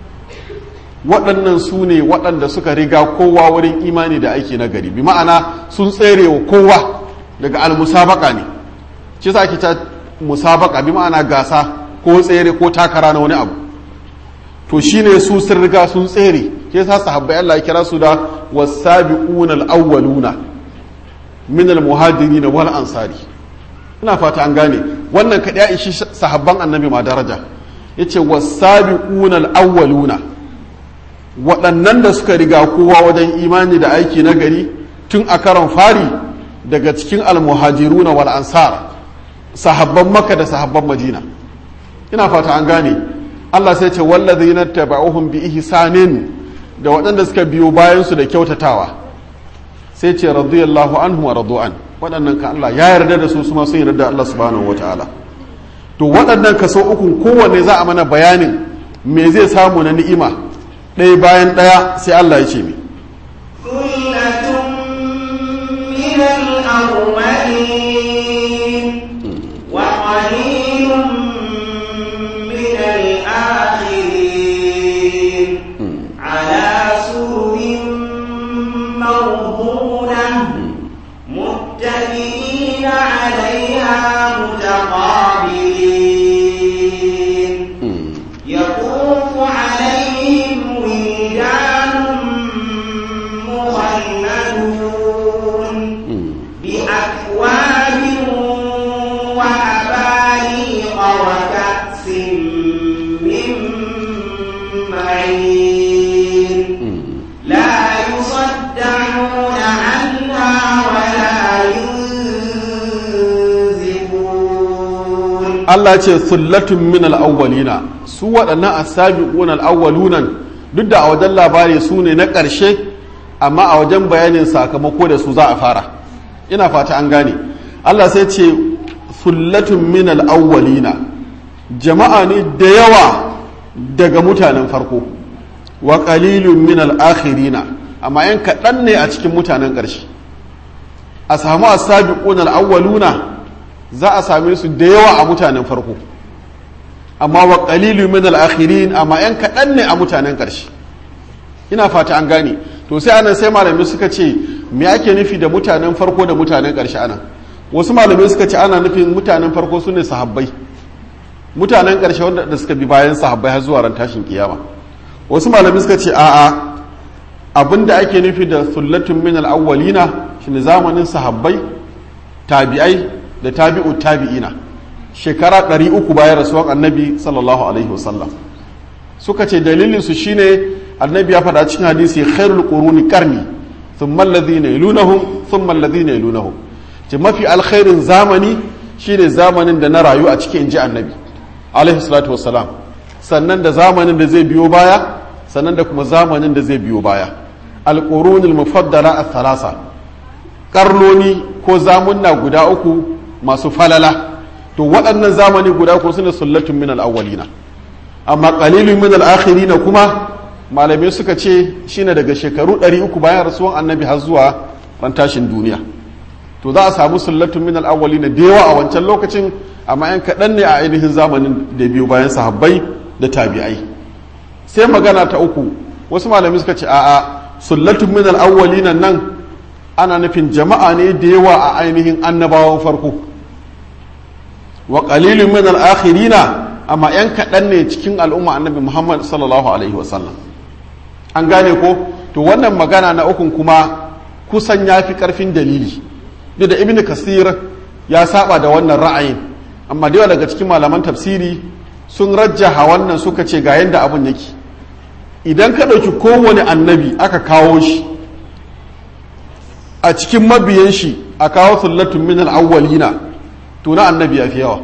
waɗannan su ne waɗanda suka riga kowa wurin imani da aiki na gari bi ma'ana sun tsere wa kowa daga almusabaka ne shi sa ake ta musabaka bi ma'ana gasa ko tsere ko takara na wani abu to shine su sun riga sun tsere ke sa sahabbai Allah ya kira su da wasabiquna al-awwaluna min al-muhajirin wal ansari ina fata an gane wannan kaɗai ya ishi sahabban annabi ma daraja ya ce wasabiquna al-awwaluna waɗannan da suka riga kowa wajen imani da aiki na gari tun a karon fari daga cikin almuhajiruna wal ansar sahabban makka da sahabban madina ina fata an gane Allah sai ce wallazina taba'uhum bi ihsanin da waɗanda suka biyo bayan su da kyautatawa sai ce radiyallahu anhu wa radu'an waɗannan ka Allah ya yarda da su su ma sun yarda da Allah subhanahu wataala to waɗannan kaso ukun kowanne za a mana bayanin me zai samu na ni'ima ɗaya bayan ɗaya sai Allah ya ce mi ثلة من الأولين وقليل من الآخرين على سرر موضونة متكئين عليها متقابلين يطوف عليهم ولدان مخلدون بأكواب وأباريق وكأس من معين لا يصدعون عنها ولا ينزفون Allah ce sullatun min al-awwalina su waɗannan asabiqun al-awwalunan duk da a wajen labari su ne na ƙarshe amma a wajen bayanin sakamako da su za a fara ina fata an gane Allah sai ce sullatun min al-awwalina jama'a ne da yawa daga mutanen farko wa qalilun min al-akhirina amma yan kaɗan ne a cikin mutanen ƙarshe a samu asabiqun al-awwaluna za a same su da yawa a mutanen farko amma wa qalilu min al-akhirin amma yan kaɗan ne a mutanen ƙarshe ina fata an gane to sai anan sai malamai suka ce me ake nufi da mutanen farko da mutanen ƙarshe anan wasu malamai suka ce ana nufin mutanen farko su ne sahabbai mutanen ƙarshe wanda da suka bi bayan sahabbai har zuwa ran tashin kiyama wasu malamai suka ce a'a abinda ake nufi da sullatun min al-awwalina shine zamanin sahabbai tabi'ai da tabi'u tabi'ina shekara 300 bayan rasuwan annabi sallallahu alaihi wasallam suka ce dalilin su shine annabi ya faɗa cikin hadisi khairul quruni qarni thumma alladhina yalunahum thumma alladhina yalunahum ce mafi alkhairin zamani shine zamanin da na rayu a cikin inji annabi alaihi salatu wassalam sannan da zamanin da zai biyo baya sannan da kuma zamanin da zai biyo baya alqurunul mufaddala ath-thalasa karnoni ko zamunna guda uku masu falala to waɗannan zamani guda uku sune sullatun min al-awwalina amma qalilun min al-akhirina kuma malamai suka ce shine daga shekaru 300 bayan rasuwan annabi har zuwa ran tashin duniya to za a samu sullatun min al-awwalina da yawa a wancan lokacin amma yan kaɗan ne a ainihin zamanin da biyu bayan sahabbai da tabi'ai sai magana ta uku wasu malamai suka ce a'a sullatun min al-awwalina nan ana nufin jama'a ne da yawa a ainihin annabawan farko wa qalilun min al-akhirina amma yan kaɗan ne cikin al'umma annabi Muhammad sallallahu alaihi wasallam an gane ko to wannan magana na ukun kuma kusan ya fi ƙarfin dalili duk da ibn kasir ya saba da wannan ra'ayin amma da yawa daga cikin malaman tafsiri sun rajjaha wannan suka ce ga yadda abun yake idan ka ɗauki kowane annabi aka kawo shi a cikin mabiyan shi a kawo sullatun min al-awwalina to na annabi ya fi yawa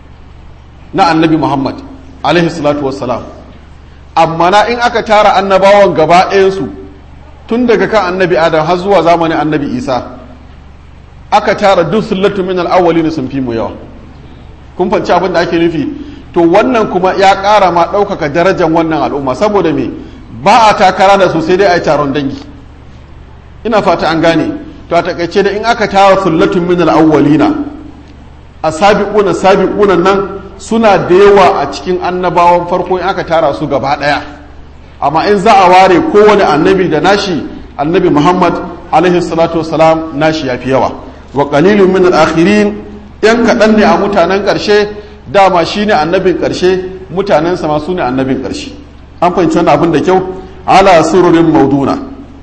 na annabi muhammad alaihi salatu wassalam amma na in aka tara annabawan gaba ɗayansu tun daga kan annabi adam har zuwa zamanin annabi isa aka tara duk sullatu min al-awwalin sun fi mu yawa kun fanci abin da ake nufi to wannan kuma ya ƙara ma ɗaukaka darajar wannan al'umma saboda me ba a takara da su sai dai a yi taron dangi ina fata an gane to a takaice da in aka tara sullatun min al-awwalina asabiquna sabiquna nan suna da yawa a cikin annabawan farko in aka tara su gaba ɗaya amma in za a ware kowane annabi da nashi annabi muhammad alaihi salatu wasalam nashi ya fi yawa wa qalilun min al-akhirin yan kaɗan ne a mutanen ƙarshe dama shine annabin ƙarshe mutanen sama su ne annabin ƙarshe an fahimci wannan abin da kyau ala sururin mauduna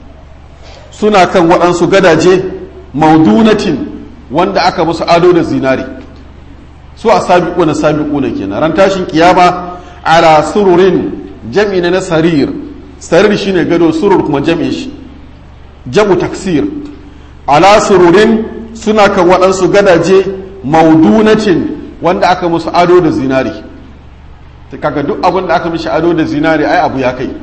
suna kan waɗansu gadaje maudunatin wanda aka musu ado da zinari su a sabiquna sabiquna kenan ran tashin kiyama ala sururin jam'i na sarir sarir shine gado surur kuma jam'i shi jamu taksir ala sururin suna kan waɗansu gadaje maudunatin wanda aka musu ado da zinari kaga duk abin da aka mishi ado da zinari ai abu ya kai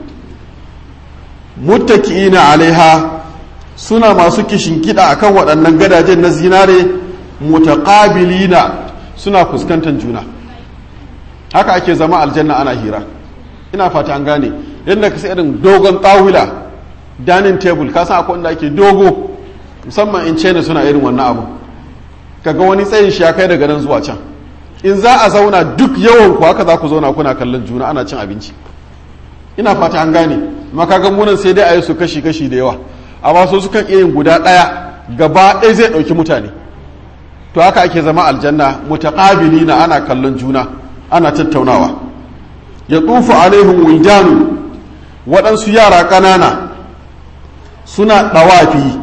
muttaki'ina alaiha suna masu kishin kiɗa akan waɗannan gadajen na zinare mutaqabilina suna fuskantar juna haka ake zama aljanna ana hira ina fata an gane yadda ka sai irin dogon tsawila dining table ka san akwai wanda ake dogo musamman in china suna irin wannan abu kaga wani tsayin shi ya kai daga nan zuwa can in za a zauna duk yawan ku haka za ku zauna kuna kallon juna ana cin abinci ina fata an gane amma kaga munan sai dai a yi su kashi kashi da yawa amma so sukan iya yin guda ɗaya gaba ɗaya zai ɗauki mutane to haka ake zama aljanna mutaqabilina ana kallon juna ana tattaunawa ya tsufu alaihim wildanu waɗansu yara ƙanana suna ɗawafi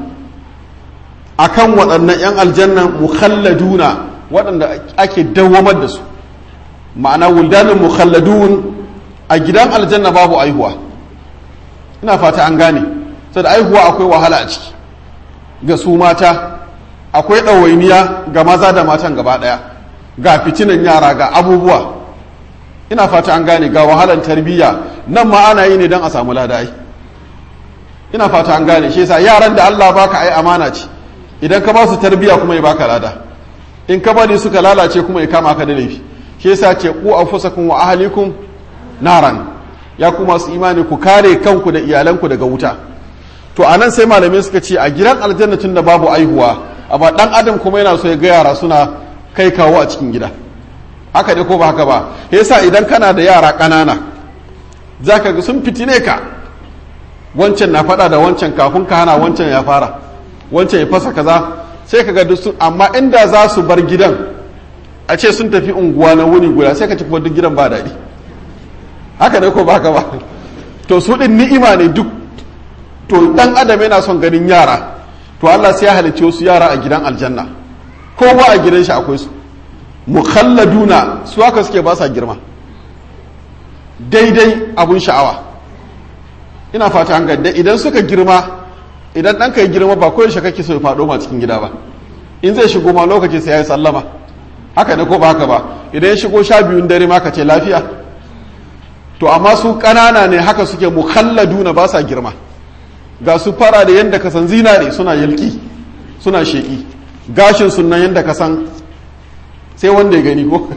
a kan waɗannan 'yan aljannan mukhalladuna waɗanda ake dawamar da su ma'ana wuldanin mukhalladun a gidan aljanna babu aihuwa ina fata an gane da aihuwa akwai wahala a ciki ga su mata akwai ɗawainiya ga maza da matan gaba ɗaya ga fitinan yara ga abubuwa ina fata an gane ga wahalar tarbiyya nan ma ana yi ne don a samu ladai ina fata an gane shi yasa yaran da Allah baka ai amana ce idan ka ba su tarbiyya kuma ya baka lada in ka bari suka lalace kuma ya kama ka da laifi shi yasa ce ku anfusakum wa ahlikum naran ya ku masu imani ku kare kanku da iyalanku daga wuta to anan sai malamai suka ce a gidan aljanna tun da babu aihuwa amma dan adam kuma yana so ya ga yara suna kai kawo a cikin gida haka ne ko ba haka ba yasa idan kana da yara ƙanana za ka ga sun fitine ka wancan na faɗa da wancan kafin ka hana wancan ya fara wancan ya fasa kaza sai ka ga duk sun amma inda za su bar gidan a ce sun tafi unguwa na wuni guda sai ka ci kuma duk gidan ba daɗi haka ne ko ba haka ba to su ɗin ni'ima ne duk to dan adam yana son ganin yara to Allah sai ya halicce wasu yara a gidan aljanna kowa a gidan shi akwai su mukhalladuna su haka suke ba sa girma daidai abun sha'awa ina fata an gadda idan suka girma idan ɗanka ya girma ba koyaushe kake so ya faɗo ma cikin gida ba in zai shigo ma lokaci sai ya yi sallama haka ne ko ba haka ba idan ya shigo sha biyun dare ma ka ce lafiya to amma su ƙanana ne haka suke mukhalladuna ba sa girma ga su fara da yadda ka san zinare suna yalki suna sheƙi gashin sunan yadda ka san sai wanda ya gani ko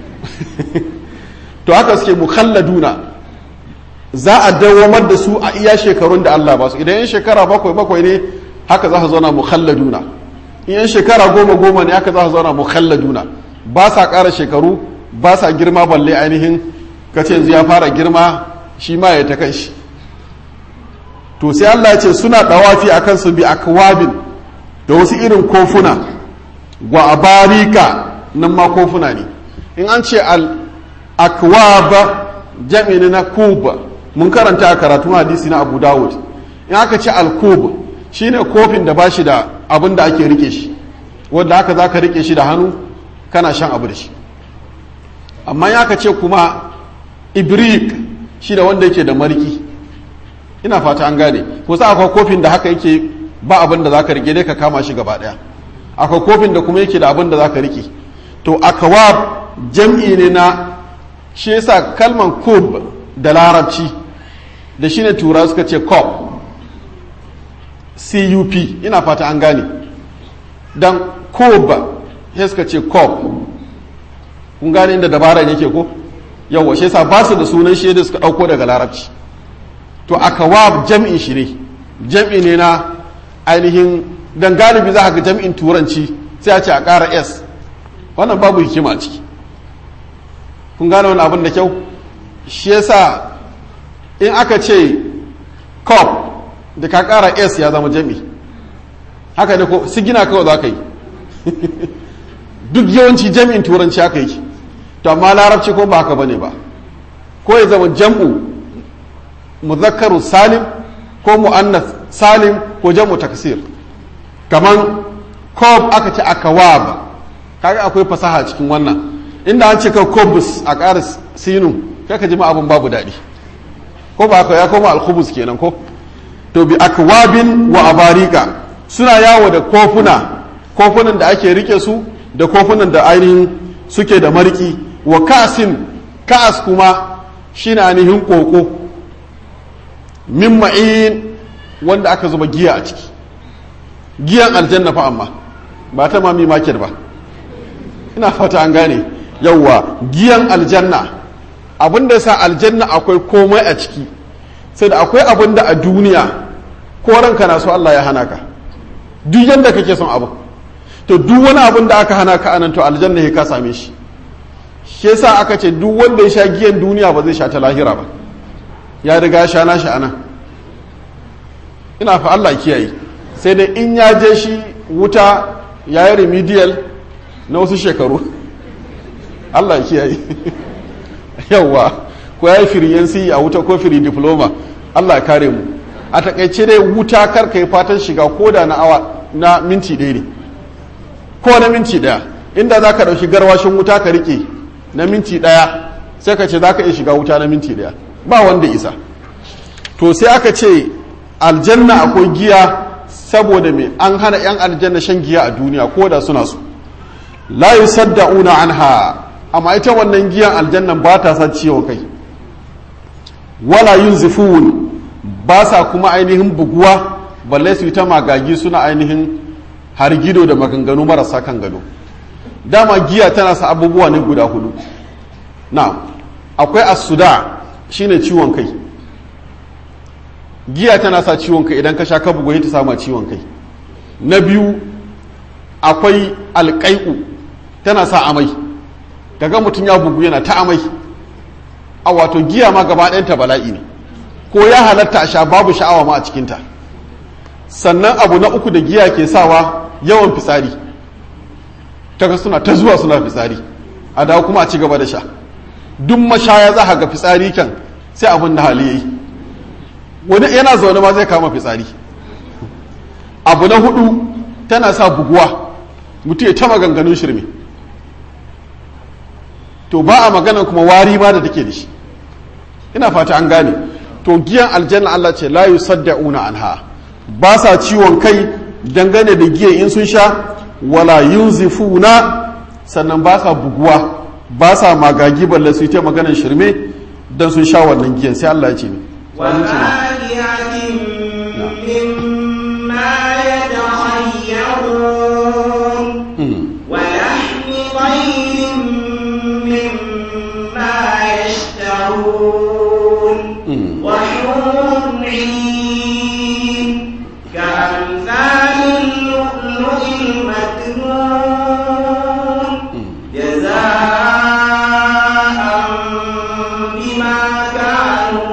to haka suke mukhalladuna za a dawamar da su a iya shekarun da Allah ba su idan yan shekara bakwai bakwai ne haka za su zauna mukhalladuna in yan shekara goma goma ne haka za su zauna mukhalladuna ba sa ƙara shekaru ba sa girma balle ainihin kace yanzu ya fara girma shi ma ya ta kan shi to sai Allah ya ce suna dawafi akan su bi akwabin da wasu irin kofuna wa abarika nan ma kofuna ne in an ce al akwaba jami'in na kuba mun karanta a karatun hadisi na abu dawud in aka ce al kub shine kofin da bashi da abin da ake rike shi wanda haka za ka rike shi da hannu kana shan abu da shi amma in aka ce kuma ibrik shi da wanda yake da mariki ina fata an gane kusa akwai kofin da haka yake ba abin da za ka rike dai ka kama shi gaba daya akwai kofin da kuma yake da abin da za ka rike to akawab jam'i ne na shi yasa kalman kub da larabci da shine tura suka ce cop cup ina fata an gane dan kub sai suka ce cop kun gane inda dabaran yake ko yawa shi yasa ba su da sunan shi da suka dauko daga larabci to akawab jam'in shi ne jam'i ne na ainihin dan galibi za ga jam'in turanci sai a ce a ƙara s wannan babu hikima a ciki kun gane wani abin da kyau shi yasa in aka ce cop da ka ƙara s ya zama jam'i haka ne ko sigina kawai za ka yi duk yawanci jam'in turanci haka yi to amma larabci ko ba haka bane ba ko ya zama jam'u muzakkaru salim ko mu'annas salim ko jam'u taksir kaman kob aka ce akawab kaga akwai fasaha cikin wannan inda an ce ka kobus a ƙara sinu kai ka ji ma abin babu daɗi ko ba ya koma alkhubus kenan ko to bi akwabin wa abarika suna yawo da kofuna kofunan da ake rike su da kofunan da ainihin suke da mariki wa kasin ka'as kuma shine ainihin koko min ma'in wanda aka zuba giya a ciki giyan aljanna fa amma ba ta mami market ba ina fata an gane yawwa giyan aljanna abin da sa aljanna akwai komai a ciki sai da akwai abin da a duniya ko ranka na so Allah ya hana ka duk yanda kake son abu to duk wani abin da aka hana ka anan to aljanna ya ka same shi shi yasa aka ce duk wanda ya sha giyan duniya ba zai sha ta lahira ba ya riga sha na shi anan ina fa Allah kiyaye sai dai in ya je shi wuta ya yi remedial na wasu shekaru Allah kiyaye yawwa ko ya yi firiyansi a wuta ko firi diploma Allah kare mu a takaice dai wuta karka yi fatan shiga ko da na awa na minti ɗaya ne ko na minti ɗaya inda za ka ɗauki garwashin wuta ka riƙe na minti ɗaya sai ka ce za ka iya shiga wuta na minti ɗaya ba wanda isa to sai aka ce aljanna akwai giya saboda me an hana 'yan aljanna shan giya a duniya ko da suna so la yusaddauna anha amma ita wannan giyan aljannan ba ta sa ciwon kai wala yunzifun ba sa kuma ainihin buguwa balle su yi ta magagi suna ainihin hargido da maganganu marasa kan gado dama giya tana sa abubuwa ne guda hudu na akwai asuda shine ciwon kai giya tana sa ciwon kai idan ka sha ka bugu ta sama ciwon kai na biyu akwai alƙai'u tana sa amai kaga mutum ya bugu yana ta amai a wato giya ma gaba ɗayanta bala'i ne ko ya halatta a sha babu sha'awa ma a cikinta sannan abu na uku da giya ke sawa yawan fitsari kaga suna ta zuwa suna fitsari a dawo kuma a ci gaba da sha duk mashaya za ga fitsari kan sai abin da hali yayi wani yana zaune ma zai kama fitsari abu na hudu tana sa buguwa mutum ya ta maganganun shirme to ba a magana kuma wari ma da take da shi ina fata an gane to giyan aljanna Allah ce la yusaddauna anha ba sa ciwon kai dangane da giyan in sun sha wala yunzifuna sannan ba sa buguwa ba sa magagi balle su ta maganar shirme dan sun sha wannan giyan sai Allah ya ce ni ولحم طير مما يشتهون وحور عين كأمثال اللؤلؤ المكنون جزاء بما كانوا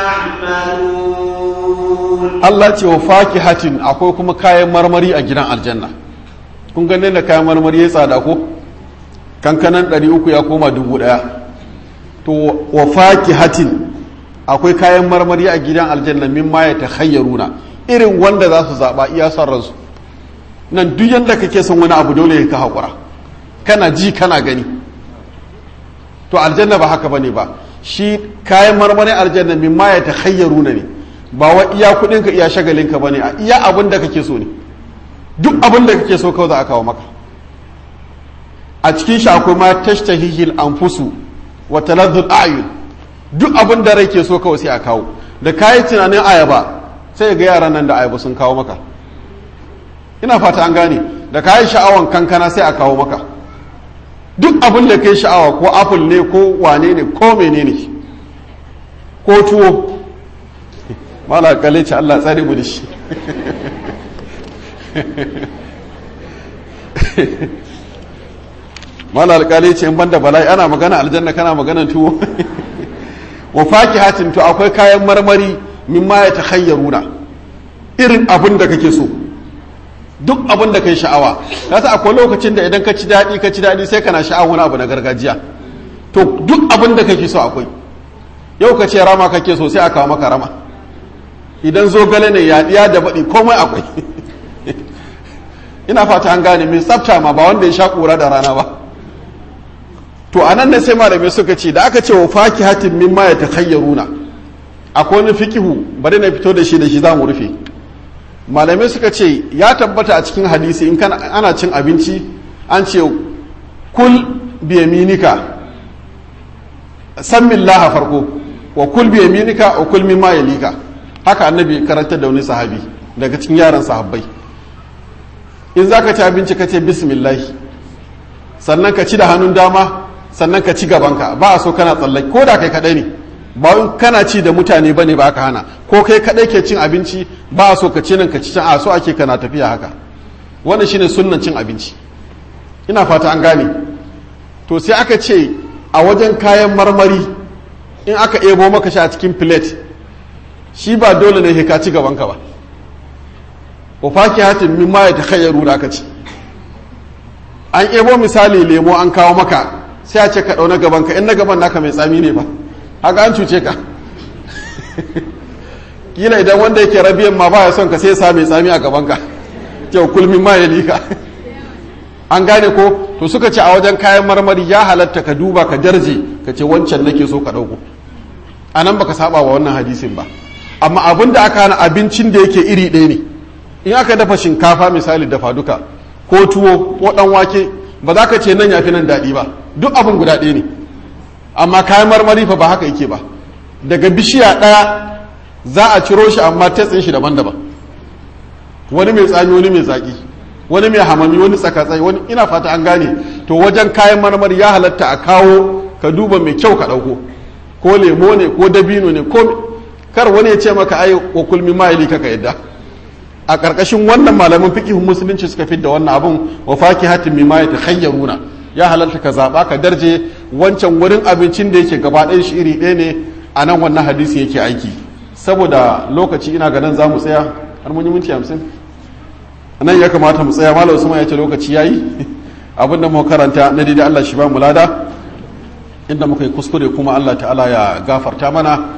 يعملون Allah ce wa fakihatin akwai kuma kayan marmari a gidan aljanna kun ganin da kayan marmari ya tsada ko kankanan 300 ya koma 1000 to wa fakihatin akwai kayan marmari a gidan aljanna mimma ya takhayyaruna irin wanda za su zaba iya son ransu nan duk yanda kake son wani abu dole ka hakura kana ji kana gani to aljanna ba haka bane ba shi kayan marmari aljanna mimma ya takhayyaruna ne ba wa iya kudinka iya shagalinka bane a iya abin da kake so ne duk abin da kake so kawai za a kawo maka a cikin shi akwai ma tashtahihil anfusu wa talazzul a'yun duk abin da rai ke so kawai sai a kawo da kayi tunanin ayaba sai ga yaran nan da ayaba sun kawo maka ina fata an gane da kayi sha'awan kankana sai a kawo maka duk abin da kai sha'awa ko apple ne ko wane ne ko menene ko tuwo mala kalle ce Allah tsare mu da shi mala alkali ce in banda bala'i ana magana aljanna kana magana tuwo wa fakihatin to akwai kayan marmari mimma ya takhayyaruna irin abin da kake so duk abin da kai sha'awa kasa akwai lokacin da idan ka ci daɗi ka ci daɗi sai kana sha'awa wani abu na gargajiya to duk abin da kake so akwai yau ka ce rama kake so sai a kawo maka rama idan zogale ne yaɗiya da baɗi komai akwai ina fata an gane mai tsafta ma ba wanda ya sha ƙura da rana ba to a nan ne sai malamai suka ce da aka ce wa faki hatin min ma ya takhayyaruna akwai wani fikihu bari na fito da shi da shi za mu rufe malamai suka ce ya tabbata a cikin hadisi in kana ana cin abinci an ce kul biyaminika san laha farko wa kul biyaminika wa kul mimma yalika haka annabi karantar da wani sahabi daga cikin yaran sahabbai in za ka ci abinci ka ce bismillah sannan ka ci da hannun dama sannan ka ci gabanka ba a so kana tsallake ko da kai kadai ne ba in kana ci da mutane bane ba ka hana ko kai kadai ke cin abinci ba a so ka ci nan ka ci can a so ake kana tafiya haka wannan shine sunnan cin abinci ina fata an gane to sai aka ce a wajen kayan marmari in aka ebo maka shi a cikin plate shi ba dole ne ka ci gabanka ba wa fakihatin mimma ya takhayyaru da aka ci an ebo misali lemo an kawo maka sai a ce ka ɗau na gaban ka in na gaban naka mai tsami ne ba haka an cuce ka kila idan wanda yake rabiyan ma baya son ka sai sa mai tsami a gaban ka kyau kulmin ma ya lika an gane ko to suka ce a wajen kayan marmari ya halatta ka duba ka darje ka ce wancan nake so ka ɗauko a nan baka saba wa wannan hadisin ba amma abin da aka hana abincin da yake iri ɗaya ne in aka dafa shinkafa misali dafa duka ko tuwo ko ɗan wake ba za ka ce nan ya fi nan daɗi ba duk abin guda ɗaya ne amma kayan marmari fa ba haka yake ba daga bishiya ɗaya za a ciro shi amma tatsin shi daban-daban wani mai tsami wani mai zaƙi wani mai hamami wani tsakatsai wani ina fata an gane to wajen kayan marmari ya halatta a kawo ka duba mai kyau ka ɗauko ko lemo ne ko dabino ne ko kar wani ya ce maka ai wa kulmi ma'ili kaka yadda a ƙarƙashin wannan malamin fiqihun musulunci suka fi da wannan abun wa fakihatin mimma yatakhayyaruna ya halalta ka zaba ka darje wancan wurin abincin da yake gaba ɗayan shi iri ɗaya ne a nan wannan hadisi yake aiki saboda lokaci ina ganin za mu tsaya har mun yi minti hamsin nan ya kamata mu tsaya malam usman ya ce lokaci yayi abin da muka karanta na daidai Allah shi ba mu lada inda muka yi kuskure kuma Allah ta'ala ya gafarta mana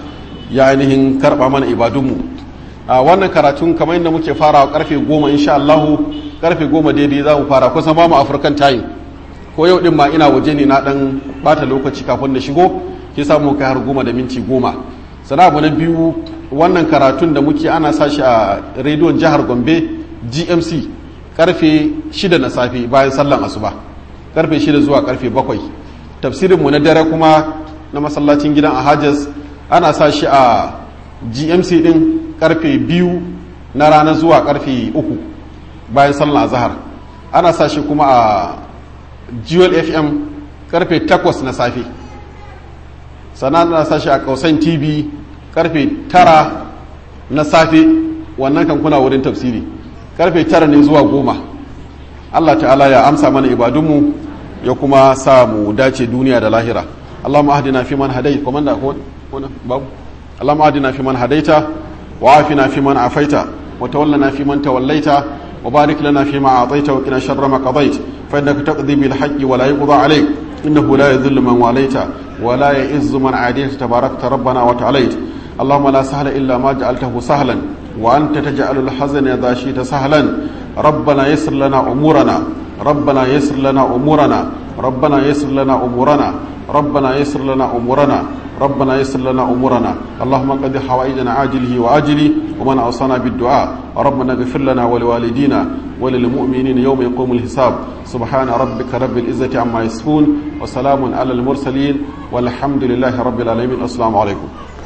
ya ainihin karɓa mana ibadunmu a wannan karatun kamar yadda muke farawa karfe goma insha Allahu karfe goma daidai za mu fara kusan ba mu African time ko yau din ma ina waje ne na dan bata lokaci kafin da shigo ke samu kai har goma da minti goma sana abu na biyu wannan karatun da muke ana sa shi a rediyon jihar Gombe GMC karfe shida na safe bayan sallan asuba karfe shida zuwa karfe bakwai tafsirinmu na dare kuma na masallacin gidan a hajjas ana sa shi a gmc din karfe biyu na rana zuwa karfe uku bayan sallan azahar ana sa shi kuma a jewel fm karfe takwas na safe sannan ana sa shi a kausan tv karfe tara na safe wannan kan kuna wurin tafsiri karfe tara ne zuwa goma allah ta'ala ya amsa mana ibadunmu ya kuma sa mu dace duniya da lahira اللهم اهدنا فيمن هديت ومن هنا باب اللهم اهدنا فيمن هديت وعافنا فيمن عافيت وتولنا فيمن توليت وبارك لنا فيما اعطيت وقنا شر ما قضيت فانك تقضي بالحق ولا يقضى عليك انه لا يذل من واليت ولا يئز من عاديت تباركت ربنا وتعاليت اللهم لا سهل الا ما جعلته سهلا وانت تجعل الحزن اذا شئت سهلا ربنا يسر لنا امورنا ربنا يسر لنا امورنا ربنا يسر لنا امورنا ربنا يسر لنا امورنا ربنا يسر لنا امورنا اللهم قد حوائجنا عاجله واجله ومن اوصانا بالدعاء ربنا اغفر لنا ولوالدينا وللمؤمنين يوم يقوم الحساب سبحان ربك رب العزه عما يصفون وسلام على المرسلين والحمد لله رب العالمين السلام عليكم